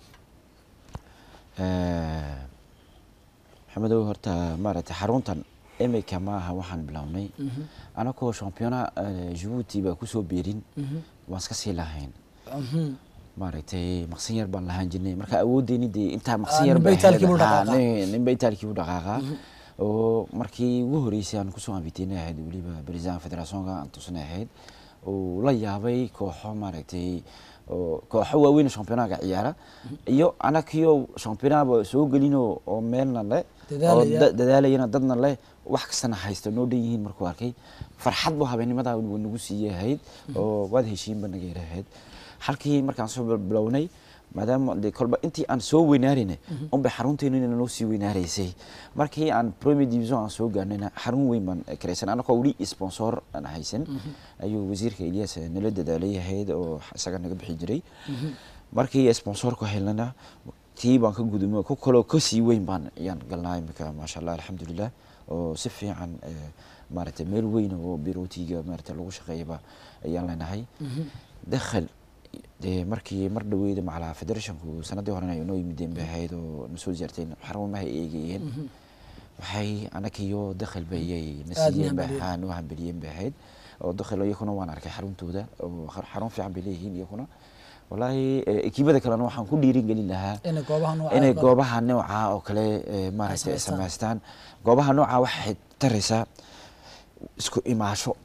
maxamedow horta maaragtay xaruntan imika maaha waxaan bilownay anakoo championa jabuuti baa kusoo beerin waan iska sii lahayn maaragtay maqsin yar baan lahaan jirnay marka awoodeyni dee intaa maqsin yar ninba itaalkii u dhaqaaqa oo markii ugu horeysay aan kusoo anfiteynay ahayd weliba president federationka aan tusnay ahayd oo la yaabay kooxo maaragtay kooxo waaweyn championaga ciyaara iyo anakiyo championaba soo gelino oo meelna le oo dadaalayana dadna leh wax kastana haysta noo dhan yihiin markuu arkay farxad bu habeenimadaa nagu siiyey ahayd oo waad heshiinba naga yara ahayd halkii markaan soo bilownay maadaama de kolba intii aan soo weynaarina unbay xarunteennina noo sii weynaaraysay markii aan premier division aan soo gaarnayna xarun weyn baan karaysan anakoo weli sponsor aan haysan ayuu wasiirka elias nala dadaalay ahayd oo isaga naga bixi jiray markii sponsorku helnana tii baan ka gudumay ku kaloo kasii weyn baan ayaan galnaa imika maasha allah alxamdulilah oo si fiican maaragtay meel weyn oo birootiga maaragtay lagu shaqeeyaba ayaan leenahay dakhal dee markii mar dhaweyda macalaa federationku sanadii horena ay noo yimideen bay ahayd oo nasoo ziyaarteen xarumaha eegayeen waxay anakiyo dakhal ba iyay nasiiyeen ba haa noo hambeliyeen bay ahayd oo dakhal iyakuna waan arkay xaruntooda oo xarun fiican bay leeyihiin iyakuna wallaahi ekiibada kalena waxaan ku dhiirin gelin lahaa inay goobaha nooca oo kale maaragtay samaystaan goobaha nooca waxay taraysaa isku imaasho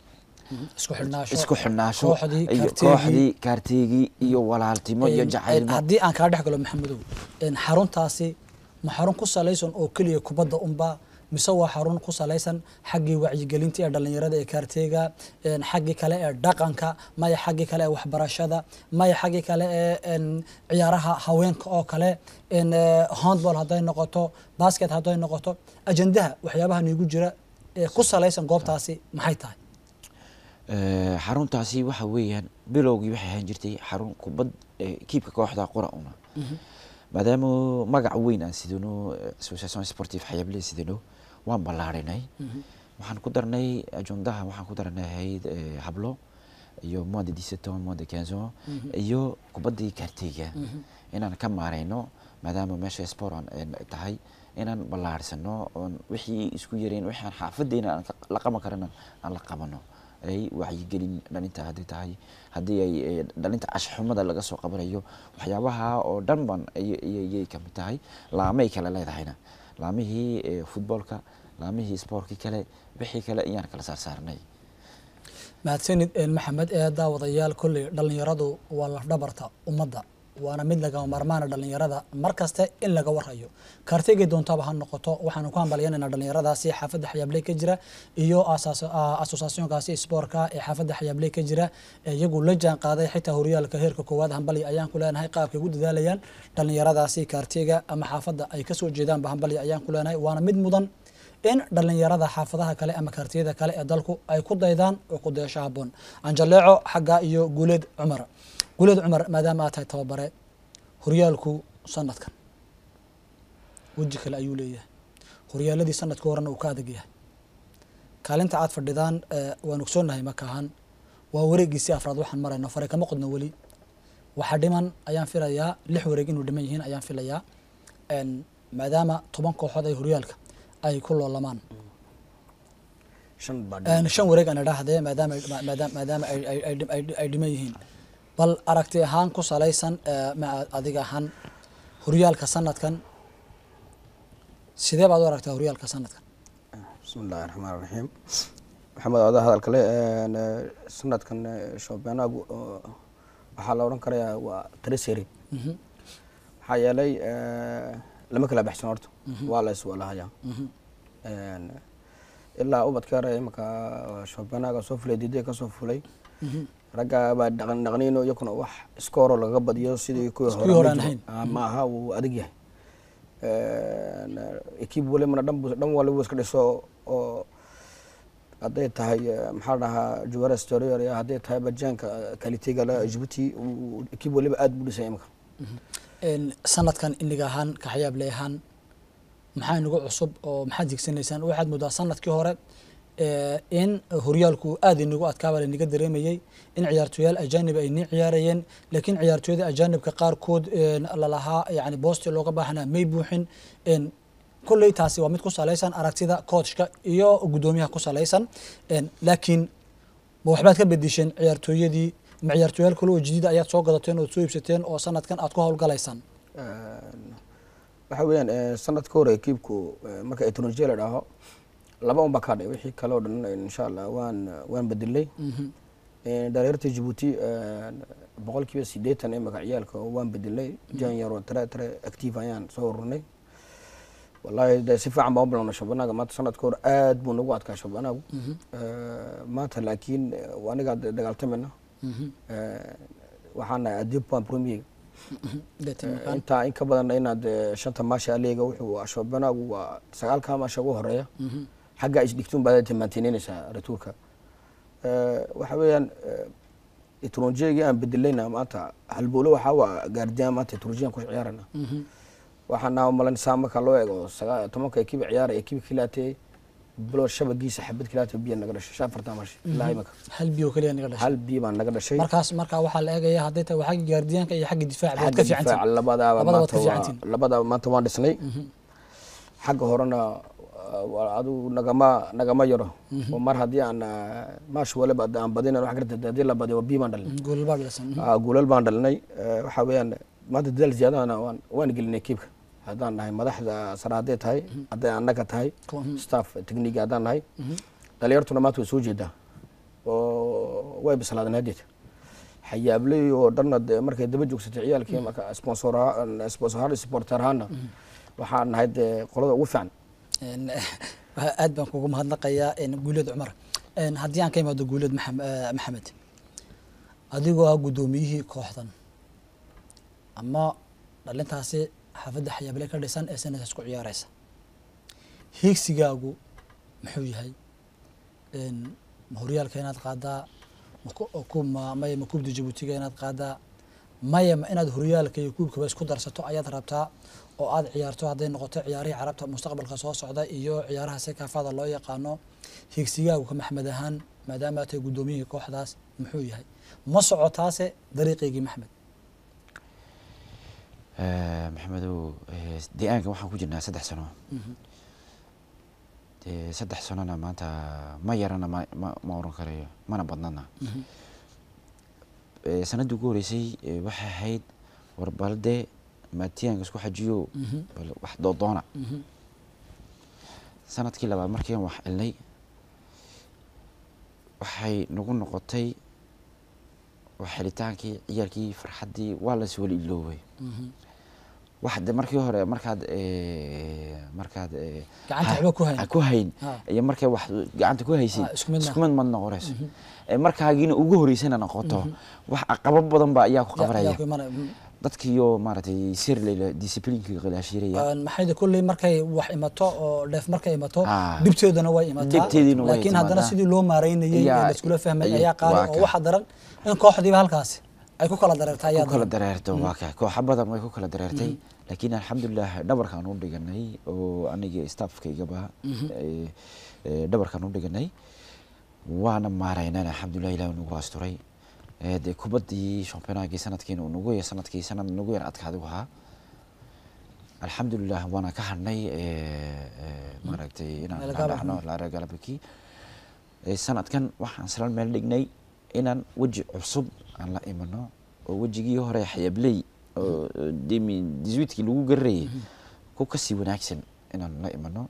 isku xidhnaasho isku xidhnaasho kooxdii iyo kaarteegii. kooxdii kaarteegii iyo walaaltimo iyo Een, jacaylmo haddii aan kaa dhex galo maxamedow een, xaruntaasi ma xarun ku salaysan oo keliya kubadda unba mise waa xarun ku salaysan xaggii wacyigelinta ee dhallinyarada ee kaarteega een, xaggii kale ee dhaqanka maya xaggii kale ee waxbarashada maya xaggii kale ee een, ciyaaraha haweenka oo kale een, ee, handball hadday noqoto basket hadday noqoto ajandaha waxyaabaha niigu jira ee ku salaysan goobtaasi maxay tahay Eh, xaruntaasi waxa weeyaan bilowgii waxay ahaan jirtay xarun kubad eh, kiibka kooxda qura una maadaama magac weyn aan sidano eh, association sportive xayable sidano waan ballaarinay waxaan ku darnay ajondaha waxaan ku darnay ahayd eh, hablo iyo mois de 17 ans mois de 15 ans iyo kubaddii kaarteyga inaan ka maarayno maadaama meesha sport aan een tahay inaan ballaarsano oon wixii isku yareen wixii aan xaafadeena aan ka- la qaban karana aan la qabano ay wacyigelin dhalinta haddii tahay haddii ay eh, dhalinta ashxumada laga soo qabanayo waxyaabaha oo dhan ban ay- ay- ayay kamid tahay laamay kale leedahayna laamihii eh, futboolka laamihii sportkii kale wixii kale ayaan kala saarsaarnay mahadsanid een, maxamed ee daawadayaal kolley dhallinyaradu waa lafdhabarta ummadda waana mid lagama maarmaana dhallinyarada mar kaste in laga warayo kaarteygay doontaba ha noqoto waxaanu ku hambalyanayna dhallinyaradaasi xaafadda xayaabley ka jira iyo asaas- aa, asosaasyonkaasi spoortka ee xaafadda xayaabley ka jira ee iyagu la jaan qaaday xitaa horyaalka heerka koowaad hambalya ayaan ku leenahay qaabkay ugu dadaalayaan dhallinyaradaasi kaarteyga ama xaafadda ay kasoo jeedaanba hambalya ayaan ku leenahay waana mid mudan in dhallinyarada xaafadaha kale ama kaartiyada kale ee dalku ay ku daydaan oo ku dayasho haboon anjaleeco xagga iyo guuleed cumar guuleed cumar maadaama aad tahay tababare horyaalku sanadkan weji kale ayuu leeyahay horyaaladii sanadka horena uu ka adag yahay kaalinta aad fadhidaan eh, waan ogsoonahay makahan waa wareegiisii afraad waxaan marayno fare kama qodno weli waxaa dhiman ayaan filayaa lix wareeg inuu dhiman yihiin ayaan filayaa En, maadaama toban kooxood ay horyaalka ay ku loolamaan shan baa En, shan wareeg aan idhaahdee maadaama maadaama maadaama ay- ay- ay- ay- ay dhiman yihiin bal aragti ahaan ku salaysan eh, ma adiga ahaan horyaalka sanadkan sidee baad u aragtaa horyaalka sanadkan bismi illaahi raxmaan raxiim maxamed odaa hadal kale een, eh, sanadkan eh, shoobenagu oo waxaa la odhan karayaa waa treseri Mhm, maxaa yeelay eh, lama kala baxsan horta waa la iswalahayaa mhm, Een, ilaa ubadka yar imaka shoobenaga soo fulay diiday kasoo fulay mhm. ragga baa dhaqan dhaqniino iyakuna wax iskooro laga badiyo sidii kuwii Kuwii hore aan ma jiro. ahayn. Ah, ma aha wuu adag yahay ekiib walibana dhan buu- dhan waliba iska dhiso oo hadday tahay eh, maxaa la dhahaa juwara storior iyo hadday tahay bajaanka kalitega la jibuuti ekiib waliba aad buu dhisay imika En, sanadkan iniga ahaan kaxyaable ahaan maxaa inagu cusub oo maxaad higsanaysaan waxaad moodaa sanadkii hore eh, in horyaalku aad inagu adkaaba lanaga dareemayey in ciyaartooyaal ajaanib ay nii ciyaarayeen laakiin ciyaartooyada ajaanibka qaarkood en, lalahaa yani boosti looga baahnaa may buuxin En, kolley taasi waa mid ku salaysan aragtida coachka iyo guddoomiyaha ku salaysan En, laakiin ma waxbaad ka bedisheen ciyaartooyadii ma ciyaartooyaal kale oo jadiida ayaad soo gadateen ood soo iibsateen oo sanadkan aad ku howlgalaysaan waxa weeyaan eh, sanadka hore ekiibku eh, marka etronogia la dhaho laba un baa ka hadhay wixii kale oo dhan insha allah waan waan bedelay Eh, dhalinyarta jibuuti eh, boqolkiiba sideetan ee magacyaalka oo waan bedelay jan yaro tare tare active ayaan soo ururnay wallahi de si fiican baan u bilowna shabanaga maanta sanadka hore aad buu nagu adkaa shabanagu maanta laakiin eh, anigaa de- dagaaltamina Eh, waxaan nahay adipan premier intaa in ka badan inaad eh, shanta maasha aleega wuxuu shabanagu waa sagaalka maasha ugu horeeya xagga isdhigtuun baad mantininaysaa ratuurka waxa weeyaan etrongegi aan bedelayna maanta halbowle waxaa waa gaardiyan maanta etrojiyan ku ciyaarana waxaan naa malan saa marka loo eego sagaa tobanka ekiba ciyaaraya ekiba kilaatee bilo shabagiisa xabad kilaatee biya naga dhashay shan afartan mashi ilaa imaka hal biyo kaliya naga dhashay hal biya baan naga dhashay markaas markaa waxaa la eegaya hadday tahay waa xagga gaardiyaanka iyo xagga difaaca waad xagga ka fiicantiin difaaca labadaaba labada waad maanta ka waa- fiicantiin labadaaba maanta waan dhisnay xagga horena uh, waa adigu nagama nagama yaro oo mar haddii aan uh, maash waliba hadda aan badina wax garta haddii la badiyo biyo baan dhalinay goolbaa dhisan Ah, guulal baan dhalinay Eh, waxaa weeyaan maanta dadaal ziyaadana waan waan gelinay kiibka haddaan nahay madaxda sare hadday tahay hadday annaga tahay staff technique haddaan nahay dhalinyartuna maanta way soo jeedaa oo way bislaadeen haddeed xayaabley oo dhanna dee markay daba joogsatay ciyaalkii marka sponsor sponsor ahaan supporter ahaana waxaan nahay dee qolada ugu fiican Een, aad baan kugu mahadnaqayaa een, guuleed cumar Een, haddii aan ka imaado guuleed maxam- eh, maxamed adigoo ah guddoomiyihii kooxdan ama dhalintaasi xaafadda xayaable ka dhisan ee sanadkaas ku ciyaareysa hiigsigaagu muxuu yahay Een, ma horyaalka inaad qaadaa ma ku- oo ku- ma- maya ma kuubda jabuutiga inaad qaadaa maya ma inaad horyaalka iyo kuubkaba isku darsato ayaad rabtaa oo aad ciyaarto hadday noqoto ciyaarihii carabta mustaqbalka soo socda iyo ciyaaraha sekaafada loo yaqaano hiigsigaagu ka maxmed ahaan maadaama aad tahay guddoomiyihii kooxdaas muxuu yahay ma socotaase dariiqeygii maxmed Eh, maxamedow eh, deegaanka waxaan ku jirnaa saddex sano dee saddex sanona maanta ma yarana ma ma- ma oran karayo mana badnana Eh, sanadii ugu horeysay eh, waxay ahayd war balde maatiyaanka isku xajiyo bal wax doodoona sanadkii labaad markiian wax ilnay waxay nagu noqotay wax helitaankii ciyaalkii farxaddii waa las weli iloobay wax de markii hore markaad eh, markaad eh, Gacanta ha- waxba ku hayn. ha ku hayn Ah. iyo markay wax gacanta ku haysid Ah, isku mid isku maaha. mid mad noqonayso Eh, markaagiina ugu horeysana noqoto wax caqabo badan ba ayaa ku Ya- yaa qabanaya ku imanaya. Mhm. dadkiiyo maaragtay sir leyla disciplinkii khilaashiraya Een, maxay de kulley markay wax imato oo dheef markay imato Ah. dhibteeduna way imataa Dhibteediina way laakiin haddana timaadaa. sidii loo maareynayay ee Ayaa- laiskula fahmay ayaa- ayaa qaali waa oo ka. waxa daran in kooxdiiba halkaasi ay ku kala dareerta ayaa ku kala daran dareerto waa ka kooxa badan way ku kala dareertay laakiin alxamdulilah dhabarkaan u dhiganay oo aniga staffkaygaba eh, eh, dhabarkaan u dhiganay waana maaraynaan alxamdulilah ilaah nagu asturay Eh, dee kubaddii championagii sanadkiina uu nagu yar sanadkii sanad nagu yar adkaadi u ahaa alxamdulilah waana ka hadhnay eh, eh, maaragtay inaan Lagala ka dhacno baxno. laaragalabaki sanadkan waxaan isla meel dhignay inaan weji cusub aan la imano oo wejigii hore xayabley oo demi disuitkii lagu gararayay ku kasii wanaagsan inaan la imano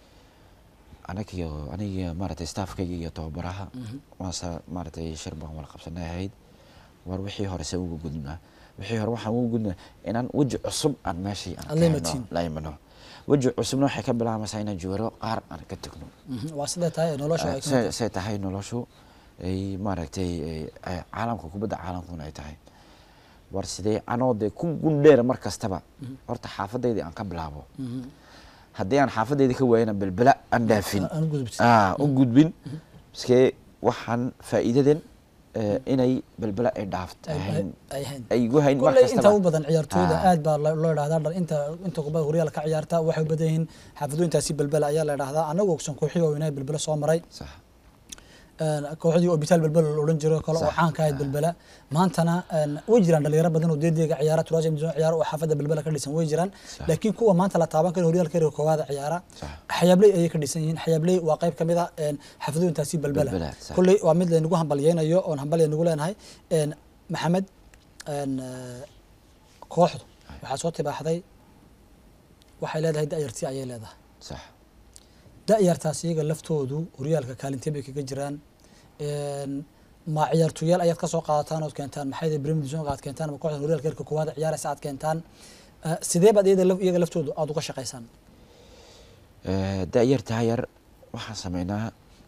anagiyo aniga maaragtay staffkayga iyo tababaraha waase maaragtay shir baan wala qabsanay ahayd war wixii hore se uga gudnaa wixii hore waxaan uga gudnaa inaan weji cusub aan meeshii aan Aan la keeno, imatiin. la imano weji cusubna waxay ka bilaabaysaa inaan jooro qaar aan ka tagno Mhm. waa sidee tahay nolosha ay ka se say tahay noloshu ay maaragtay ay- ay caalamka kubadda caalamkuna ay tahay war sidee anoo dee ku gundheera mar kastaba horta xaafadaydii aan ka bilaabo haddii aan xaafadayda ka waayana belbela aan dhaafin aan u gudubtin. Ah, u gudbin iskee waxaan faa'iidadan eh, inay belbela ay dhaaft ay- ahayn ay hayn ay igu hayn mar kulley inta kastaba u badan ciyaartooyda Ah. aad baa lo- loo idhahdaa dhal- inta inta kubada horyaal ka ciyaarta waxay u badan yihiin xaafadooyintaasi belbela ayaa la idhahdaa anagu ogsan kooxii waaweynaa belbela soo maray sax Een, kooxdii obitaal belbela la odhan jiro kale oo Sax. caanka ahayd belbela maantana een, way jiraan dhalinyaro badan oo deedeega ciyaara turaasi midoon ciyaara oo xaafadda belbela ka dhisan way jiraan Sax. laakiin kuwa maanta la taaban kara horyaalka reer koowaada ciyaara Sax. xayaabley ayay ka dhisan yihiin xayaabley waa qayb ka mid a een, xaafadooyintaasi belbela Belbela, sax. kulley waa mid laynagu hambalyeynayo oon hambalya nagu leenahay Een, maxamed een, eh, kooxdu waxaa soo tibaaxday waxay leedahay da'yartii ayay leedahay sax da'yartaas iyaga laftoodu horyaalka kaalintee bay kaga jiraan Een, ma ciyaartooyaal ayaad kasoo qaadataan ood keentaan maxay tahay premier division aad keentaan ama kooxda horyaalka heerka koowaad ciyaaraysa aad keentaan Eh, sidee baad iyada laf- iyaga laftoodu aad uga shaqaysaan Eh, da-yartaa yar waxaan sameynaa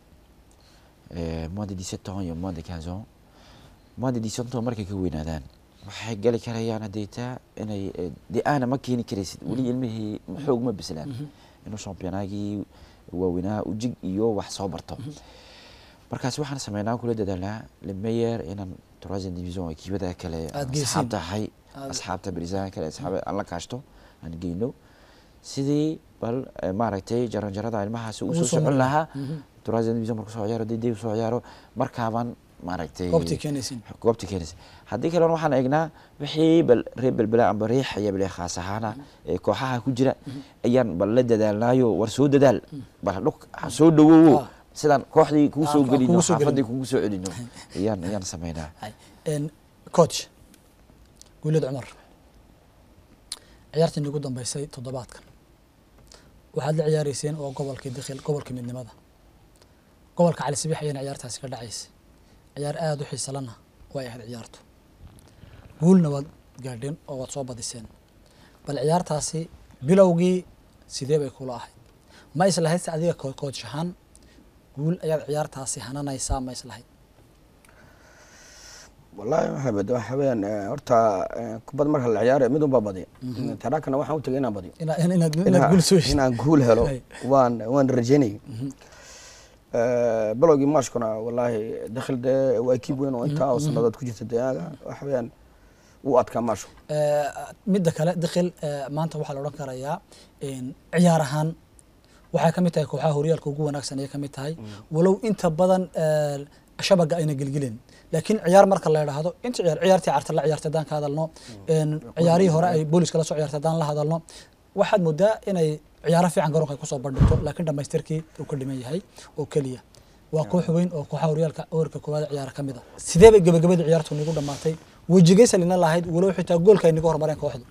eh, moins de 17 ans iyo moins de 15 ans moins de 17 ans markay ka weynaadaan waxay gali karayaan hadeytaa inay eh, dee aana ma keeni karaysid weli ilmihii xoog ma bislaan inuu championaagii waaweynaa ujig iyo wax soo barto markaas waxaan sameynaa kula dadaalnaa lemeyer inaan troisième division ekiibada kale Aad geysiin. asxaabta ahay Aad- asxaabta barisaanka kale asxaab aan la kaashto aan geyno sidii bal eh, maaragtay jaranjarada ilmahaasi Ugu uu soo soo socon mari lahaa Mhm. troisième division markuu soo ciyaaro dede soo ciyaaro markaabaan maaragtay goobtii keenaysiin goobtii keenaysa haddii kalena waxaan eegnaa wixii bal reer belbela amba reer xayable khaas ahaana ee kooxaha ku jira ayaan bal la dadaalnaayo war soo dadaal bal dhuk ha soo dhawowo Ah. sidaan kooxdii kugu Ah, soo kugu gelino soo xaafadii gelino. kugu soo celino ayaan ayaan sameynaa Hay. Een, coach guuled cumar ciyaartii ugu dambeysay toddobaadkan waxaad la ciyaareyseen oo gobolkii dakhil gobolkii midnimada gobolka cali sabiix ayayna ciyaartaasi ka dhacaysay ciyaar aada u xiisalana way ahayd ciyaartu guulna waad gaadheen oo waad soo badiseen bal ciyaartaasi bilowgii sidee bay kula ahayd ma islahayd se adiga ko- coach ahaan guul ayaad ciyaartaasi hananaysaa ma islahayd wallaahi maxamed waxa weeyaan eh, horta eh, kubad marka la ciyaarayo mid unbaa badiya taraakana waxaan u tegay inaan badiyo ina- in- inaad inaad guul soo heshid inaan guul helo Hay. waan waan rajaynayay Eh, bilowgii maashkuna wallaahi dakhil dee waa ekiib weyn oo intaa oo sanadood ku jirta deegaanka waxa weeyaan wuu adkaa maashu Eh, midda kale dikhil eh, maanta waxaa la odhan karayaa in ciyaar ahaan waxay ka mid tahay kooxaha horyaalka ugu wanaagsan ayay ka mid tahay walow inta badan eh, shabaga ayna gelgelin laakiin ciyaar marka la idhaahdo inta ciyaar ciyaartii carta la ciyaartay haddaan ka hadalno en, ciyaarihii hore ay booliska la soo ciyaartay haddaan la hadalno waxaad moodaa inay ciyaaro fiican garoonka ay kusoo bandhigto laakiin dhamaystirkii uu ka dhiman yahay oo keliya waa koox weyn oo kooxaha horyaalka warka koowaad ciyaara ka mid a sidee bay gabagabadii ciyaartu nigu dhammaatay wejigaysa lina lahayd walow xitaa goolka ay niga hormareen kooxdu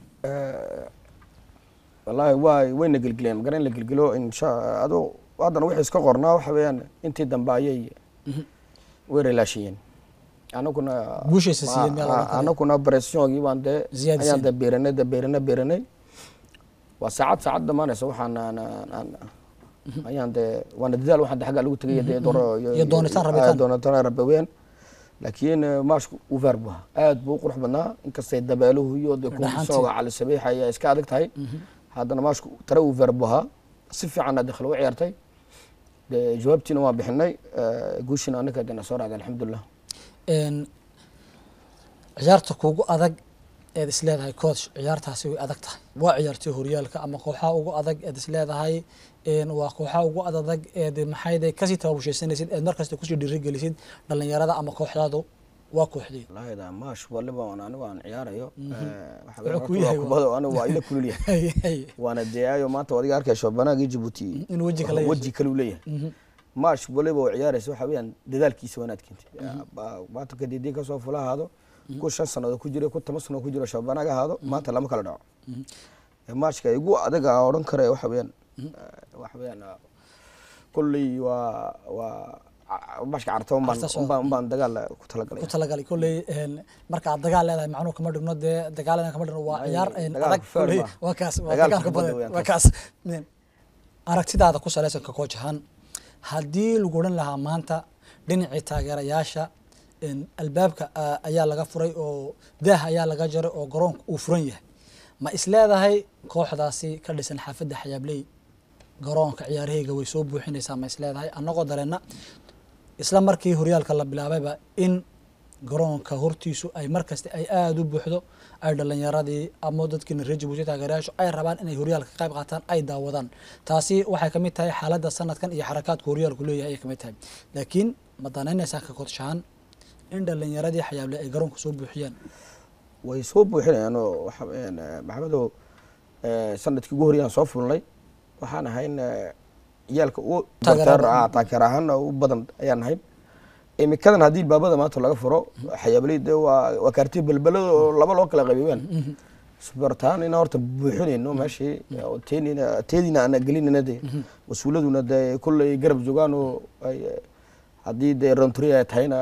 wallaahi waa wayna gelgeleen magara in la gelgelo insha ado haddana wixii iska qornaa waxa weeyaan intii dambe ayay way relaashiyeen anaguna Guushiisa siiyeen meel oran karo. anaguna pressionogii baan dee Ziyaadiseen. ayaan dee beeranay dee beeranay beeranay waa saacad saacad dhammaanaysa waxaan aan- aan- aan- ayaan dee waana dadaal waxaan dee xaggaa lagu tegay dee doro Iyo doonitaan rabitaan. doonitaan rabaween laakiin eh, maashku uver buu ahaa aad buu u qurux badnaa inkastay dabeeluhu iyo dee Dhaxantii. kuusooga cali sabiixa ayaa iska adag tahay haddana maashku tare uver buu ahaa si fiicanna dakhil u ciyaartay dee jawaabtiina waan bixinay eh, guushiina anaka dena soo raacday alxamdulilah En, ciyaarta kuugu adag eed isleedahay coach ciyaartaasi way adag tahay waa ciyaartii horyaalka ama kooxaha ugu adag eed isleedahay en, waa kooxaha ugu adag eed maxayde kasii tababushaysanaysid eed markasta kusii dhiirigelisid dhalinyarada ama kooxdaadu waa kooxdii wallaahi da maash waliba aan anigu aan ciyaarayo Wuxuu ku yahay waa- kubado anigu waa ila kulul yahay waana deeaayo maanta adiga arkayso banaagii jabuuti In weji kale yeesho. weji kale uu leeyahay maash waliba oo ciyaaraysa waxa weeyaan dadaalkiisa wanaad keentay maanta kadidii kasoo fula ahaado ku shan sannadood ku jira ku toban sannadood ku jiro shabanaag ahaado maanta lama kala dhaco maashka igu adag aan odhan kara waxa weeyaan waxa weeyaan kulley waa waa maashka carta unbaan Carta soo- unbaan unbaan dagaal ku talagalay ku talagalay kolley en, marka aad dagaal leedahay macnuhu kama dhigno dee dagaalana kama dhigno waa Ay, ciyaar en, dagaalka adag fair kolley ma. waa kaas waa Dagaalka dagaalka kubadda badan weeyaan waa kaas. kaas En, aragtidaada ku salaysanka coach ahaan haddii lagu odhan lahaa maanta dhinacii taageerayaasha en, albaabka ah, ayaa laga furay oo daah ayaa laga jaray oo garoonka uu furan yahay ma isleedahay kooxdaasi ka dhisan xaafadda xayaabley garoonka ciyaarahayga way soo buuxinaysaa ma isleedahay annagoo dareenna isla markii horyaalka la bilaabayba in garoonka hortiisu ay markasta ay aada u buuxdo ay dhalinyaradii ama dadkiina reer jabuuti taageerayaashu ay rabaan inay horyaalka ka qayb qaataan ay daawadaan taasi waxay kamid tahay xaaladda sanadkan iyo xarakaadka horyaalku leeyahay ayay kamid tahay laakiin ma danaynaysaa ka kodshahaan in dhalinyaradii xayaable ay garoonka soo buuxiyaan way soo buuxinayaan oo waxa weeyaan eh, maxamedow eh, sanadkii ugu horeyaan soo fulnay waxaan ahayn eh, ciyaalka u Taageer barteer ahaan. ah taageer ahaan u badan ayaan ahayn imikadan haddii baabada maanta laga furo xayaabaley dee waa waa kaartiya belbelada oo laba loo kala qaybiyeen sbartaan inaan horta buuxinayno meeshii oo teenina teediina aan gelinayna dee mas-uuladuna dee kulley garab joogaan oo ay eh, haddii dee rontri ay tahayna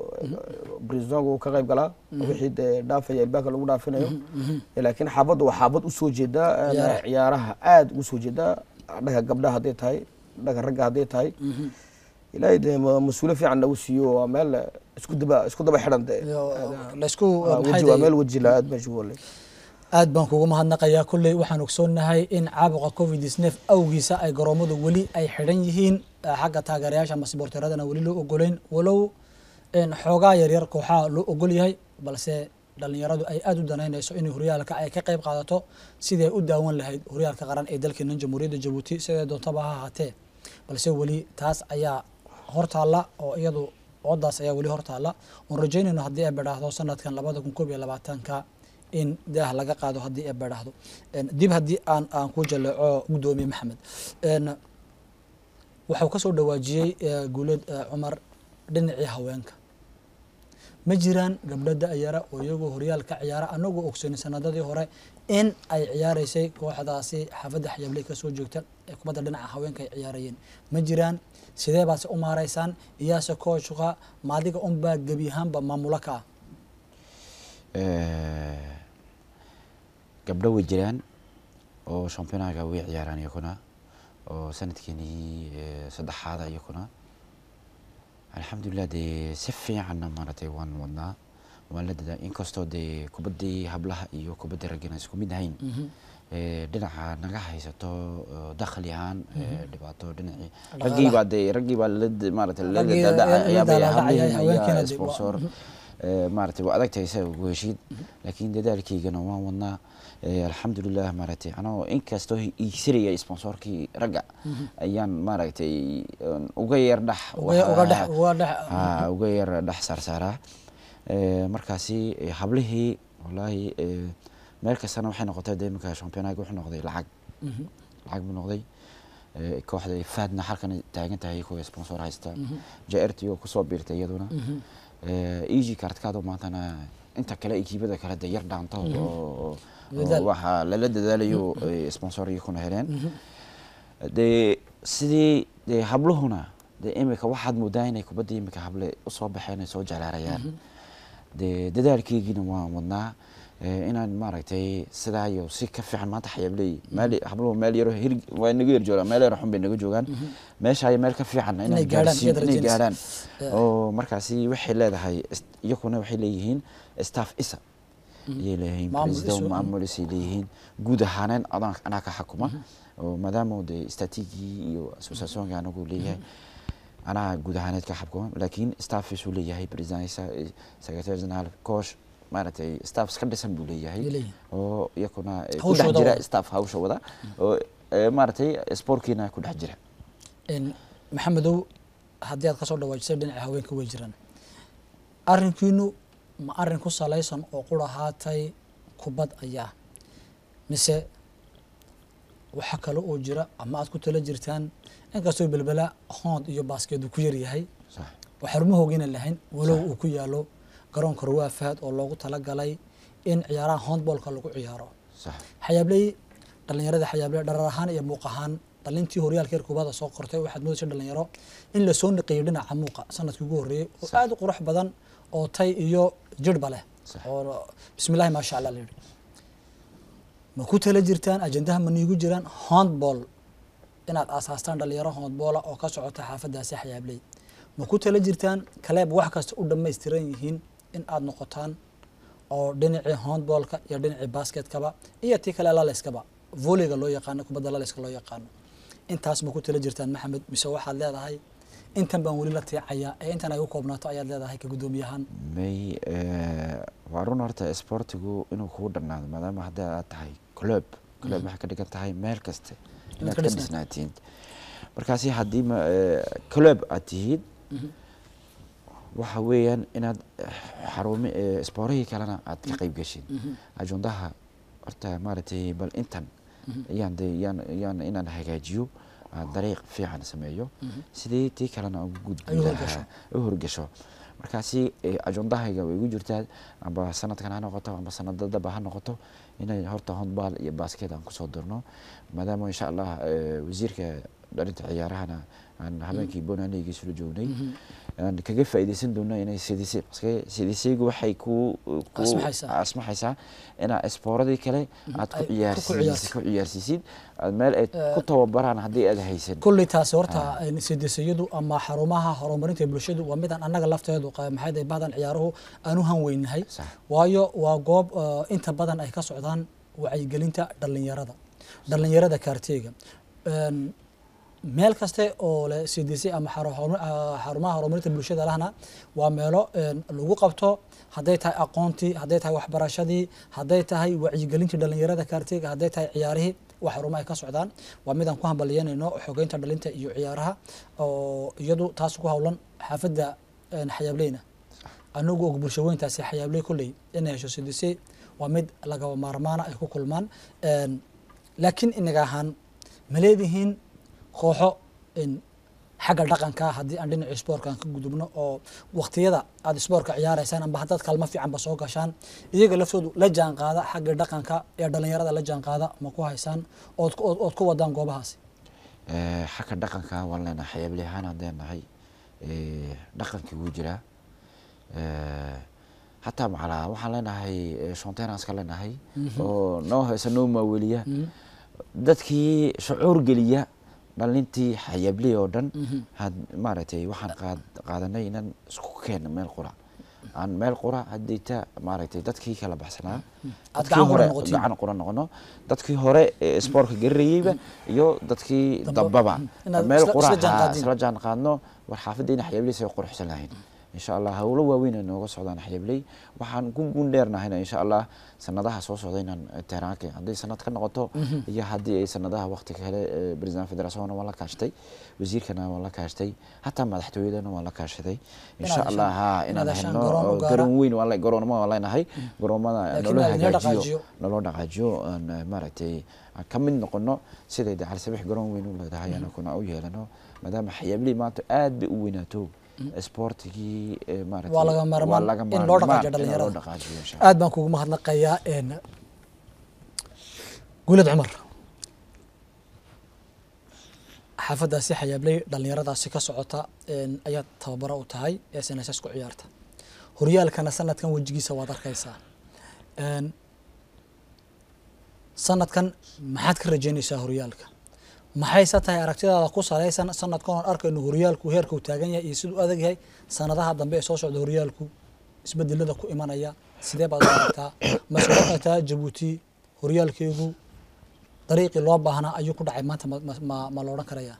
brisongu ka qayb galaa wixii dee dhaafaya albaabka lagu dhaafinayo laakiin xaabadda waa xaabad usoo jeedaa eh, Ciyaaraha. ciyaaraha aada ugu soo jeedaa dhaga gabdhaha hadday tahay dhaga ragga hadday tahay ilaahay dee ma- mas-uulo fiican nagu siiyo waa meel isku daba isku daba xidhan dee Iyo laysku Waa maxay weji waa tahay- meel weji la aad meesha wale aad baan kugu mahadnaqayaa kolley waxaan ogsoonnahay in caabuqa covid isneef awgiisa ay garoomadu weli ay xidhan yihiin eh, xagga taageerayaasha ama sboorteeradana weli loo ogoleyn walow en, xoogaa yaryar kooxaha loo ogol yahay balse dhalinyaradu ay aada u danaynayso in horyaalka ay ka qayb qaadato siday u daawan lahayd horyaalka qaran ee dalkeena jamhuuriyadda jabuuti sidee doontaba ha ahaatee balse weli taas ayaa hortaalla oo iyadu oodaas ayaa weli hortaalla oon rajaynayno haddii ay badhaahdo sanadkan labada kun koob iyo labaatanka in daah laga qaado haddii ay badhaahdo En, dib haddii aan aan ku jaleeco guddoomiye maxamed En, waxuu ka soo dhawaajiyey eh, guuleed eh, cumar dhinacii haweenka ma jiraan gabdho da-yara oo iyagoo horyaalka ciyaara anagoo ogsoonay sanadadii hore in ay ciyaareysay kooxdaasi xaafadda xayaabley kasoo joogta ee kubadda dhinaca haweenka ay ciyaarayeen ma jiraan sidee baase u maareysaan iyaase kooshka maadiga unbaa gebi ahaanba maamulo ka ah Eh, gabdho way jiraan oo championaga way ciyaaraan iyakuna oo sanadkeenii eh, saddexaada iyakuna alxamdulilah dee si fiicanna maaragtay waan wadnaa waan la dadaa inkastoo dee kubaddii hablaha iyo kubaddii raggana isku mid ahayn Eh, dhinaca naga haysato eh, dakhli ahaan eh, dhibaato dhinacii Dhaqaalaha. raggii baa dee raggii baa la maaragtay la Raggii dadaacay la ayaa bay daalaa-dhacayay, hablaheena haweenkiina ayaa dee waa- sponsor Eh, maaragtay waa adagtahay isaga ugu heshiid laakiin dadaalkeygana waan wadnaa Eh, alxamdulilah maaragtay anagoo inkastoo iigsanaya sponsorkii ragga ayaan maaragtay een, uga yar dhex uga uga dhex waxa- uga dhex haa uga yar dhex saarsaaraa Eh, markaasi eh, hablihii wallaahi eh, meel kastana waxay noqotay dee iminka championaga wuxuu noqday lacag Mhm. lacag buu noqday Eh, kooxda faadna halkan taagan tahay kuwa sponsor haysta jrt oo kusoo biirtay iyaduna eg kartkaado maantana inta kale ekiibada kale de yar dhaanto oo- oo Dadaal. waxaa lala dadaalayo eh, sponsor iyakuna heleen dee sidii dee habluhuna dee imika waxaad moodaa inay kubaddii imika hable usoo baxeen ay soo jeclaarayaan dee dadaalkeygiina waan wadnaa eh, inaan maaragtay sidaa iyo si ka fiican maanta xayaabley meel habluhu meel yaro hir waa naga yar joogaan meel yaro xun bay naga joogaan meesha meel ka fiican Inay inaan gaadhaan, gaarsiin iyada inay rajaynaysa. gaadhaan Yeah. oo markaasi waxay leedahay is- iyakuna waxay leeyihiin staff isa ayay leeyihiin Maamul president isu- maamulisay leeyihiin guud ahaaneen adaan anaa ka xakuma oo maadaama de statigii iyo associationka anagu leeyahay anaa guud ahaaneed ka xakuma laakiin staff isuu leeyahay president isa secretary general coach maaragtay staff iska dhisan buu leeyahay Ay leeyihiin. oo iyakuna eh, ku Hawshooda dhex jira wada. staff hawsha wada oo eh, maaragtay sportkiina ku dhex jira In maxamedow haddii aad kasoo dhawaajisay dhinaca haweenka way jiraan arrinkiinu ma arrin ku salaysan oo qura haatay kubad ayaa mise waxa kale oo jira ama aad ku tala jirtaan inkastoo belbela hoond iyo baaskeedu ku yaryahay sax oo xarumahoogiina lahayn walow uu ku yaalo garoonka rawaa fahad oo loogu talagalay in ciyaaraha hoondboolka lagu ciyaaro sax xayaabley dhalinyarada xayaabley dharar ahaan iyo muuq ahaan dhalintii horyaalka heer kubada soo qortay waxaad moodaysa dhalinyaro in lasoo niqeeyo dhinaca muuqa sanadkii ugu horreeyey oo Sax. aada u qurux badan oo tay iyo jirhba leh Sax. oo bismillahi maasha allah layidhi ma ku tala jirtaan ajendaha ma niigu jiraan handball inaad aasaastaan dhalinyaro handboola oo ka socota xaafadaasi xayaabley ma ku tala jirtaan kaleeb wax kasta u dhammaystiran yihiin in aad noqotaan oo dhinacii handballka iyo dhinacii basketkaba iyo tii kale laleyskaba volleyga loo yaqaano kubadda laleyska loo yaqaano intaas ma ku tala jirtaan maxamed mise waxaad leedahay intan baan weli la tiicayaa ee intan ay u koobnaato ayaad leedahay ka guddoomiyahaan may eh, waa run horta sportigu inuu kugu dhannaado maadaama hadda aad tahay club club waxay ka dhigan tahay meel kaste inaad ka ka dhisnaato. dhisnaatiin markaasi haddii ma eh, club aad tihiid waxa weeyaan inaad eh, xarumi eh, sporihii kalena aad ka qayb gashin ajondaha horta maaragtay bal intan ayaan de yaan yaan inaan hagaajiyo aan dariiq fiican sameeyo sidii tii kalena ugu gudbi Ay u lahaa horgasho. u horgasho markaasi eh, ajondahayga way igu jirtaa amba sanadkan ha noqoto amba sanadadaba ha noqoto inay horta handball iyo basket aan kusoo dirno maadaama insha allah eh, wasiirka dhalinta ciyaarahana aan habeenkii bonaneyga isla joognay aan kaga faa'iidaysan doono inay sidisi paske sidisigu waxay ku ku Asmaxaysaa. asmaxaysaa inaa espooradii kale aad Ay ku ku ciyaarsiisid ciyaarto. ku ciyaarsiisid aad meel aad ku tababaraan haddii aad haysan kulley taasi horta sidisiyadu ama xarumaha horumarinta bulshadu waa midaan annaga lafteedu qa- maxay tahay bahdan ciyaaruhu aan u hanweynahay Sax. waayo waa goob eh, inta badan ay ka socdaan wacyigelinta dhalinyarada dhalinyarada kaarteyga Een, meel kaste oo leh cdc ama xaru- horu- ah, xarumaha horumarinta bulshada lahna waa meelo een, lagu qabto hadday tahay aqoontii hadday tahay waxbarashadii hadday tahay wacyigelintii dhalinyarada kaarteyga hadday tahay ciyaarihii waa xarumo ay ka socdaan waa midaan ku hambalyeynayno xogeynta dhalinta iyo ciyaaraha oo iyadu taas ku howlan xaafadda een, xayaableyna anagu og bulsho weyntaasi xayaabley kolley inay hesho cdc waa mid lagaba maarmaana ay ku kulmaan Een, laakiin inaga ahaan ma leedihiin kooxo in xagga dhaqanka haddii aan dhinacii spoortkan ka gudubno oo waqtiyada aad spoortka ciyaaraysaan amba haddaad kalmo fiicanba soo gashaan iyaga laftoodu la jaan qaada xagga dhaqanka ee dhalinyarada la jaan qaada ma ku haysaan ood ku- ood ood ku wadaan goobahaasi Eh, xagga dhaqanka waan leenahay xayaabli ahaan haddeen nahay eh, dhaqankii wuu jiraa Eh, hataa macalaa waxaan leenahay eh, shontenaska leenahay oo noo heesa noo maaweliya dadkii shucuur geliya dhalintii xayaabley oo dhan had maaragtay waxaan qaad- qaadanay inaan isku keeno meel qura aan meel qura haddayta maaragtay dadkii kala baxsanaa Aad dadkii gacan qura hore noqotiin. gacan qura noqono dadkii hore ee spoortka garanayeyba iyo dadkii Dambe- dambaba inaad meel isla- qura isla jaan haa, qaadin. isla jaan qaadno war xaafaddeena xayaableysa ay quruxsan lahayn insha allah howlo waaweyn ay nooga socdaan xayaabley waxaan ku guundheernahayna insha allah sanadaha soo socda inaan eh, tehraanka hadday sanad ka noqoto iyo haddii ay sanadaha waqti kale eh, president federationna waan la kaashtay wasiirkana waan la kaashtay hataa madaxtooyadana waan la kaashaday insha Inaad allah heshaan- ha inaad inaan heshaan helno garoon u oo gaara. garoon weyn waan le- garoonama waan leenahay garoomada Laakiin naloo aad inoo dhaqaajiyo. hagaajiyo naloo dhaqaajiyo aan eh, maaragtay aan ka mid noqono siday de calisabex garoon weyn u leedahay anakuna u yeelano maadaama xayaabley maanta aad bay u weynaato sportigii eh, maaragtay Waa laga maarmaan waa laga in loo dhaqaajiyo maarmaan in dhalinyarada. loo dhaqaajiyo insha Allah. aad baan kugu mahadnaqayaa een, guulad cumar xaafadaasi xayaabley dhalinyaradaasi ka socota een, ayaad tababaro u tahay ee snss ku ciyaarta horyaalkana sanadkan wejigiisa waad arkaysaa Een, sanadkan maxaad ka rajeynaysaa horyaalka maxayse tahay aragtidaada ku salaysan sanadkan oon arkayno horyaalku heerka uu taagan yahay iyo siduu adag yahay sanadaha dambe ee soo socda horyaalku isbedelada ku imanaya sidee baad u aragtaa mase u aragtaa jabuuti horyaalkeegu dariiqii loo baahnaa ayuu ku dhacay maanta ma- ma- ma ma la odhan karayaa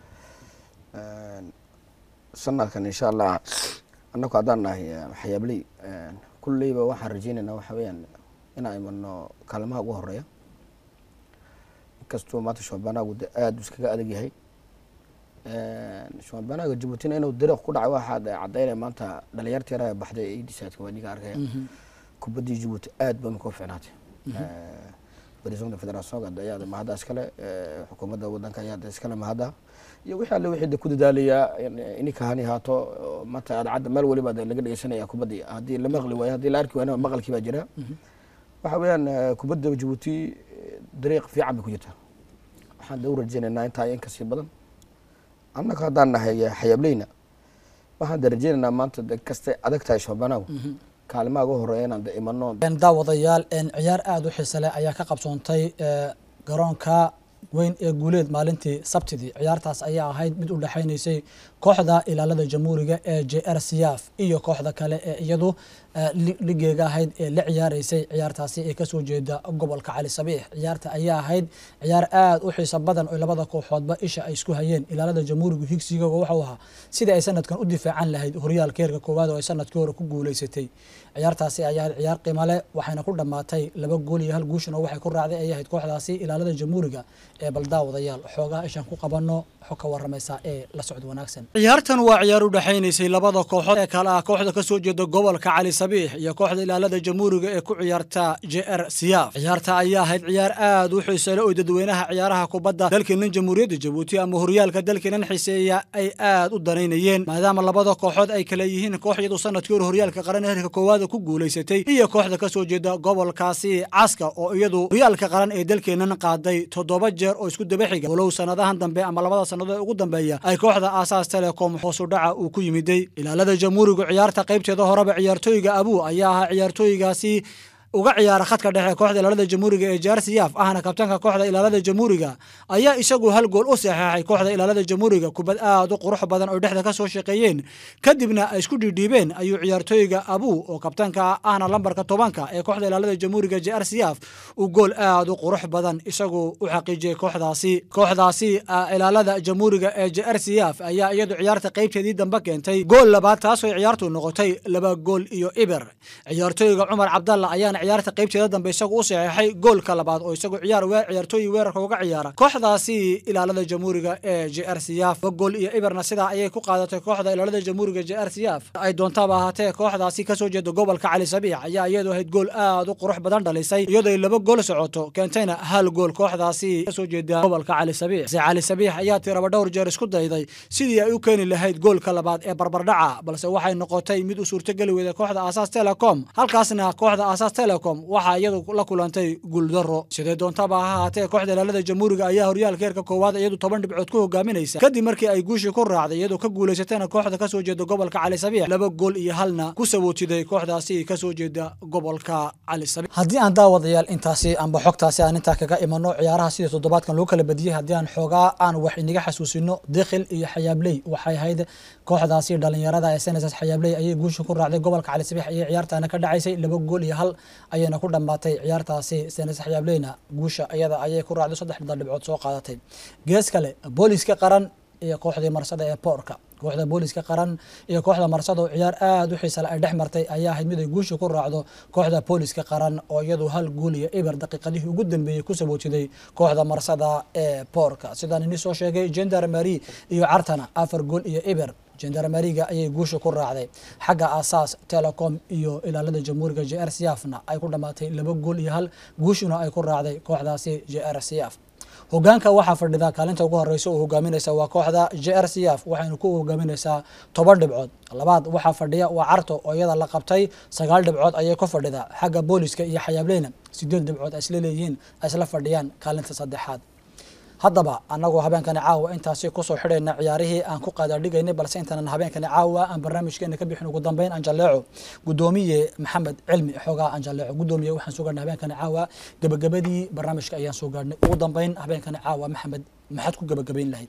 sanadkan insha allah annagu haddaan nahay eh, xayaabley kulleyba waxaan rajeynaynaa waxa weeyaan inaan imano kaalmaha ugu horeeya inkastoo maanta shabaanagu de aada iskaga adag yahay shabaanaga jabuutina inuu dariiq ku dhacay waxaa de cadaynaya maanta dhalinyarta yaraha baxday ee idisaadka waa niga arkaya kubaddii jabuuti aad ba imika u ficnaatay presidenta federationka de ayaa de mahadda iskale eh, xukuumadda wadanka ayaa de iskale mahadda iyo wixii alle wixii de ku dadaalaya in- ininka hani haato oo maanta adcadda meel waliba de laga dhegeysanaya kubaddii haddii la maqli waayo haddii la arki waayna maqalkii baa jira waxa weeyaan eh, kubadda jabuuti eh, dariiq fiican bay ku jirtaa waxaan de u rajeynaynaa intaa iyo in kasii badan annaga haddaan nahay eh, xayaableyna waxaan de rajeynaynaa maanta de kastay adag tahay shabaanagu kaalimaha ugu horeeya inaan de imano Een, daawadayaal een, ciyaar aada u xiise leh ayaa ka qabsoontay ee, garoonka weyn ee guuleed maalintii sabtidii ciyaartaas ayaa ahayd mid u dhexaynaysay kooxda ilaalada jamhuuriga ee j r siyaaf iyo kooxda kale ee iyadu ee, li- ligeega ahayd ee la ciyaaraysay ciyaartaasi ee kasoo jeeda gobolka cali sabiix ciyaarta ayaa ahayd ciyaar aada u xiiso badan oo labada kooxoodba isha ay isku hayeen ilaalada jamhuurigu higsiga wuxuu ahaa sidii ay sanadkan u difaacan lahayd horyaalka heerka koowaad oo ay sanadkii hore ku guuleysatay ciyaartaasi ayaa ahayd ciyaar qiimo leh waxayna ku dhammaatay laba gool iyo hal guushan oo waxay ku raacday ay ahayd kooxdaasi ilaalada jamhuuriga ee baldaawadayaal xoogaha ishaan ku qabanno xog ka waramaysa ee la socod wanaagsan ciyaartan waa ciyaar u dhexaynaysay labada kooxood ee kale ah kooxda ka soo jeeda gobolka cali sabiix iyo kooxda ilaalada jamhuuriga ee ku ciyaarta j r siyaaf ciyaarta ayaa ahayd ciyaar aada u xiisale oo dadweynaha ciyaaraha kubadda dalkeenan jamhuuriyadda jabuuti ama horyaalka dalkeenan xiiseeya ay aada u danaynayeen maadaama labada kooxood ay kale yihiin koox iyadu sanadkii hore horyaalka qaran ee heerka koowaada ku guuleysatay iyo kooxda ka soo jeeda gobolkaasi caska oo iyadu horyaalka qaran ee dalkeenan qaaday toddoba jeer oo isku daba xiga walow sanadahan dambe ama labada sannadood ee ugu dambeeya ay kooxda aasaas telecom hoosu dhaca uu ku yimiday ilaalada jamhuurigu ciyaarta qaybteeda horeba ciyaartooyga abuu ayaa ahaa ciyaartooygaasi uga ciyaara khadka dhexe kooxda ilaalada jamhuuriga ee jaar siyaaf ahna kabtanka kooxda ilaalada jamhuuriga ayaa isagu hal gool u saxeexay kooxda ilaalada jamhuuriga kubad aada u qurux badan oo dhexda ka soo shaqeeyeen kadibna ay isku dhiidhiibeen ayuu ciyaartooyga abuu oo kabtanka ahna lambarka tobanka ee kooxda ilaalada jamhuuriga jaar siyaaf uu gool aada u qurux badan isagu u xaqiijiyey kooxdaasi kooxdaasi ah, ilaalada jamhuuriga ee jaar siyaaf ayaa iyadu ciyaarta qaybteedii dambe keentay gool labaad taasoo ciyaartu noqotay laba gool iyo iber ciyaartooyga cumar cabdalla ayaana ciyaarta qaybteeda dambe isagu u saxeexay goolka labaad oo isagu ciyaar we ciyaartooyi weerarka uga ciyaara kooxdaasi ilaalada jamhuuriga ee j r c f gool iyo iberna sidaa ayay ku qaadatay kooxda ilaalada jamhuuriga j r c f ay doontaaba ahaatee kooxdaasi kasoo jeeda gobolka cali sabiix ayaa iyadu ahayd gool aad u qurux badan dhalisay iyadoo ay laba gool socoto keentayna hal gool kooxdaasi kasoo jeeda gobolka cali sabiix se cali sabiix ayaa tiraba dhowr jeer isku dayday sidii ay u keeni lahayd goolka labaad ee barbardhaca balse waxay noqotay mid u suurtogeli weyda kooxda aasaas telecom halkaasna kooxda aasaas telecom waxaa iyadu la kulantay guuldaro sidee doontaba ha ahaatee kooxda ilaalada jamhuuriga ayaa horyaalka heerka koowaad iyadu toban dhibcood ku hogaaminaysa kadib markii ay guushii ku raacday iyadoo ka guulaysatayna kooxda kasoo jeeda gobolka cali sabiix laba gool iyo halna ku sabootiday kooxdaasi kasoo jeeda gobolka cali sabiix haddii aan daawadayaal intaasi amba xogtaasi aan intaa kaga imano ciyaaraha sidii toddobaadkan loo kala badiyey haddii aan xoogaa aan wax inaga xasuusino dikhil iyo xayaabley waxay ahayd kooxdaasi dhalinyarada ee seneses xayaabley ayay guusha ku raacday gobolka cali sabiix ayay ciyaartaana ka dhacaysay laba gool iyo hal ayayna ku dhammaatay ciyaartaasi senes xayaableyna guusha iyada ayay ku raacday saddex dhibcood soo qaadatay gees kale booliska qaran iyo kooxdii marsada ee boorka kooxda booliska qaran iyo kooxda marsada oo ciyaar aada u xiisale ay dhex martay ayaa ahayd mid ay guusha ku raacdo kooxda booliska qaran oo iyadu hal guul iyo eber daqiiqadihii ugu dambeeyey ku sabootiday kooxda marsada ee boorka sidaan ini soo sheegay gendarmary iyo cartana afar gool iyo eber gendarmariga ayay guusha ku raacday xagga asaas telecom iyo ilaalada jamhuuriga j r c f na ay ku dhammaatay laba gool iyo hal guushuna ay ku raacday kooxdaasi j r c f hogaanka waxaa fadhida kaalinta ugu horeysa oo hogaaminaysa waa kooxda j r c f waxayna ku hogaaminaysaa toban dhibcood labaad waxaa fadhiya waa carto oo iyada la qabtay sagaal dhibcood ayay ku fadhida xagga booliska iyo xayaableyna sideed dhibcood ay isla leeyihiin ay isla fadhiyaan kaalinta saddexaad haddaba anagoo habeenkani caawa intaasi kusoo xidhayna ciyaarihii aan ku qaadaadhigaynay balse intaanan habeenkani caawa aan barnaamijkeena ka bixin ugu dambeyn anjaleeco gudoomiye maxamed cilmi xoogaa anjaleeco gudoomiye waxaan soo gaadhnay habeenkani caawa gebagabadii barnaamijka ayaan soo gaadhnay ugu dambeyn habeenkani caawa maxamed maxaad ku gebagabayn lahayd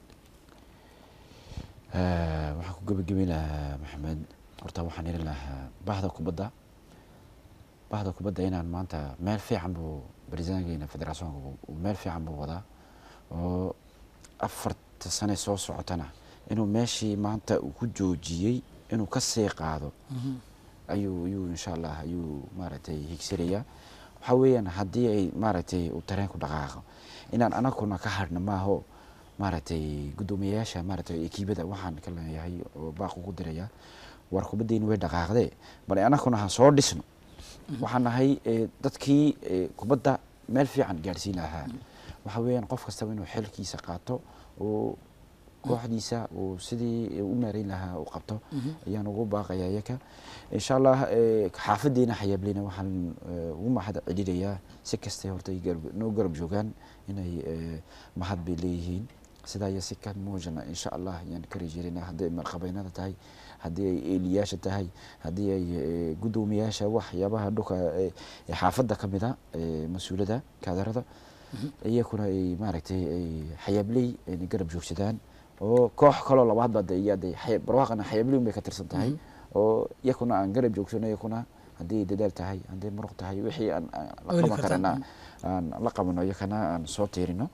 waxaan ku gebagabayn lahaa maxamed horta waxaan irin lahaa bahda kubadda bahda kubadda inaan maanta meel fiican buu barisaankeena federationka meel fiican buu wadaa oo afarta sane soo socotana inuu meeshii maanta uu ku joojiyey inuu ka sii qaado ayuu ayuu insha allah ayuu maaragtay higsanayaa waxaa weeyaan haddii ay maaragtay uu tareenku dhaqaaqo inaan anaguna ka hadhna maaho maaragtay guddoomiyayaasha maaragtay ekiibada waxaan ka leeyahay oo baaq ugu diraya war kubaddeeni way dhaqaaqdee bal anaguna ha soo dhisno waxaan nahay dadkii kubadda meel fiican gaadhsiin lahaa waxa weeyaan qof kastaba inuu xilkiisa qaato oo kooxdiisa uu sidii u maareyn lahaa u qabto ayaan ugu baaqaya iyaka insha allah xaafadeena xayaableyna waxaan ugu mahad celinayaa si kastay horta noo garab joogaan inay mahad bay leeyihiin sidaa iyo si ka muujana insha allah ayaan ka rajeerina haddii ay malqabeynada tahay haddii ay eeliyaasha tahay haddii ay guddoomiyaasha waxyaabaha dhulka xaafadda ka mida mas-uulada kaadarada iyakuna ay maaragtay ay xayaabley ayna garab joogsadaan oo koox kaloo labaad baa de iya de barwaaqana xayaabley bay ka tirsan tahay oo iyakuna aan garab joogsano iyakuna haddii ay dadaal tahay haddii muruq tahay wixii aan la qaban karana aan la qabano iyakana aan soo tiirino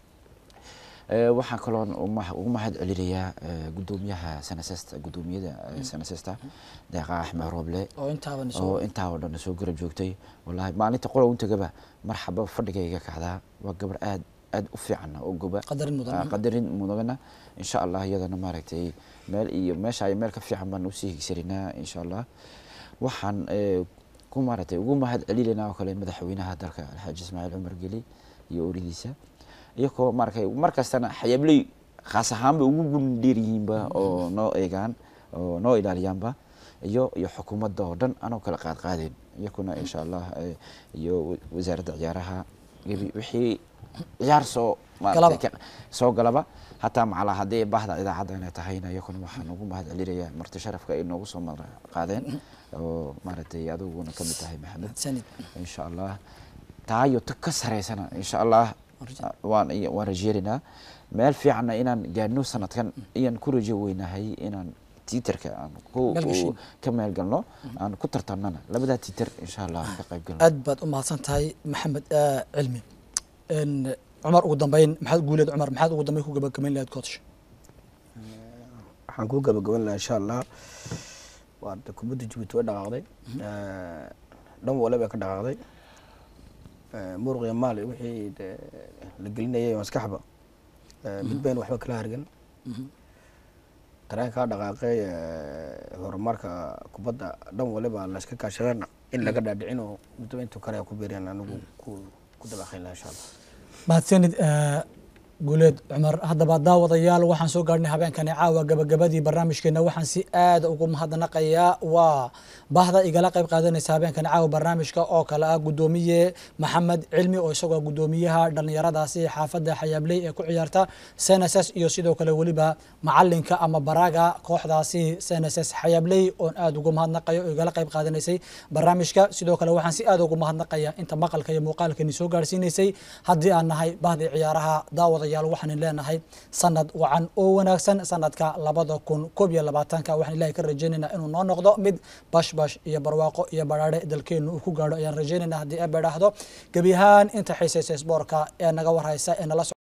waxaan kaloo ugu mahad celinayaa guddoomiyaha sanasesta guddoomiyada sanasesta deeqa axmed rooble oo intaa oo dhan soo garab joogtay wallahi maalinta qola untagaba marxaba fadhigayga kacdaa waa gabar aad aad u fiican oo goba qadarin mudagana insha allah iyadana maaragtay meel iyo meesha ay meel ka fiican baan usii higsarinaa insha allah waxaan ku maaragtay ugu mahad celinaynaa oo kale madaxweynaha dalka alxaaji ismaaciil cumar geli iyo ooridiisa iyagoo maaragtay mar kastana xayaabley khaas ahaanba ugu gundheer yihiinba oo noo eegaan oo noo ilaaliyaanba iyo iyo xukuumadda oo dhan anoo kala qaad qaadeen iyakuna insha allah iyo wasaaradda ciyaaraha wixii ciyaar soo maaragtay soo galaba hataa macala haddii bahda idaacadda inay tahayna iyakuna waxaan ugu mahad celinayaa marti sharafka ay noogu soo mar qaadeen oo maaragtay adiguna ka mid tahay maxamed insha allah taayo ta ka sareysana insha allah waan waan rajeerinaa meel fiicanna inaan gaadhno sanadkan ayaan ku rajo weynahay inaan tiiterka aan ka meel galno aan ku tartamnana labadaa tiiter insha allah ka qayb galno aad baad u mahadsan tahay maxamed cilmi cumar ugu dambeyn maxaad guuleed cumar maxaad ugu dambeyn ku gabagabayn lahayd coach waxaan ku gabagaban lahaa insha allah waa kubadda jabuuti way dhaqaaqday dhan wale bay ka dhaqaaqday Eh, muruq iyo maal iyo wixii dee la gelinayay maskaxba eh, mid bayn waxba kala hargan tareenkaa dhaqaaqay eh, horumarka kubadda dhan waliba layska kaashadana in laga dhaadhicin oo midba intuu kale ku biireen anigu ku ku dabaqayn laha insha allah mahadsanid eh, guuleed cumar haddaba daawadayaal waxaan soo gaadhnay habeenkani caawa gabagabadii barnaamijkeena waxaan si aad ugu mahadnaqayaa waa bahda igala qayb qaadanaysa habeenkani caawa barnaamijka oo kale ah gudoomiye maxamed cilmi oo isagoo gudoomiyaha dhallinyaradaasi xaafadda xayaabley ee ku ciyaarta cnss iyo sidoo kale weliba macalinka ama baraga kooxdaasi cnss xayaabley oon aad ugu mahadnaqayo oo igala qayb qaadanaysay barnaamijka sidoo kale waxaan si aad ugu mahadnaqaya inta maqalka iyo muuqaalkani soo gaarsiinaysay haddii aan nahay bahdii ciyaaraha daawadayaal waxaan leenahay sanad wacan oo wanaagsan sanadka labada kun koob iyo labaatanka waxaan ilaahay ka rajaynaynaa inuu noo noqdo mid bashbash iyo barwaaqo iyo badhaadhe dalkeenu uu ku gaadho ayaan rajaynaynaa haddii eebbe dhaahdo gebi ahaan inta xiisaysa isboorka ee naga warhaysa ee nala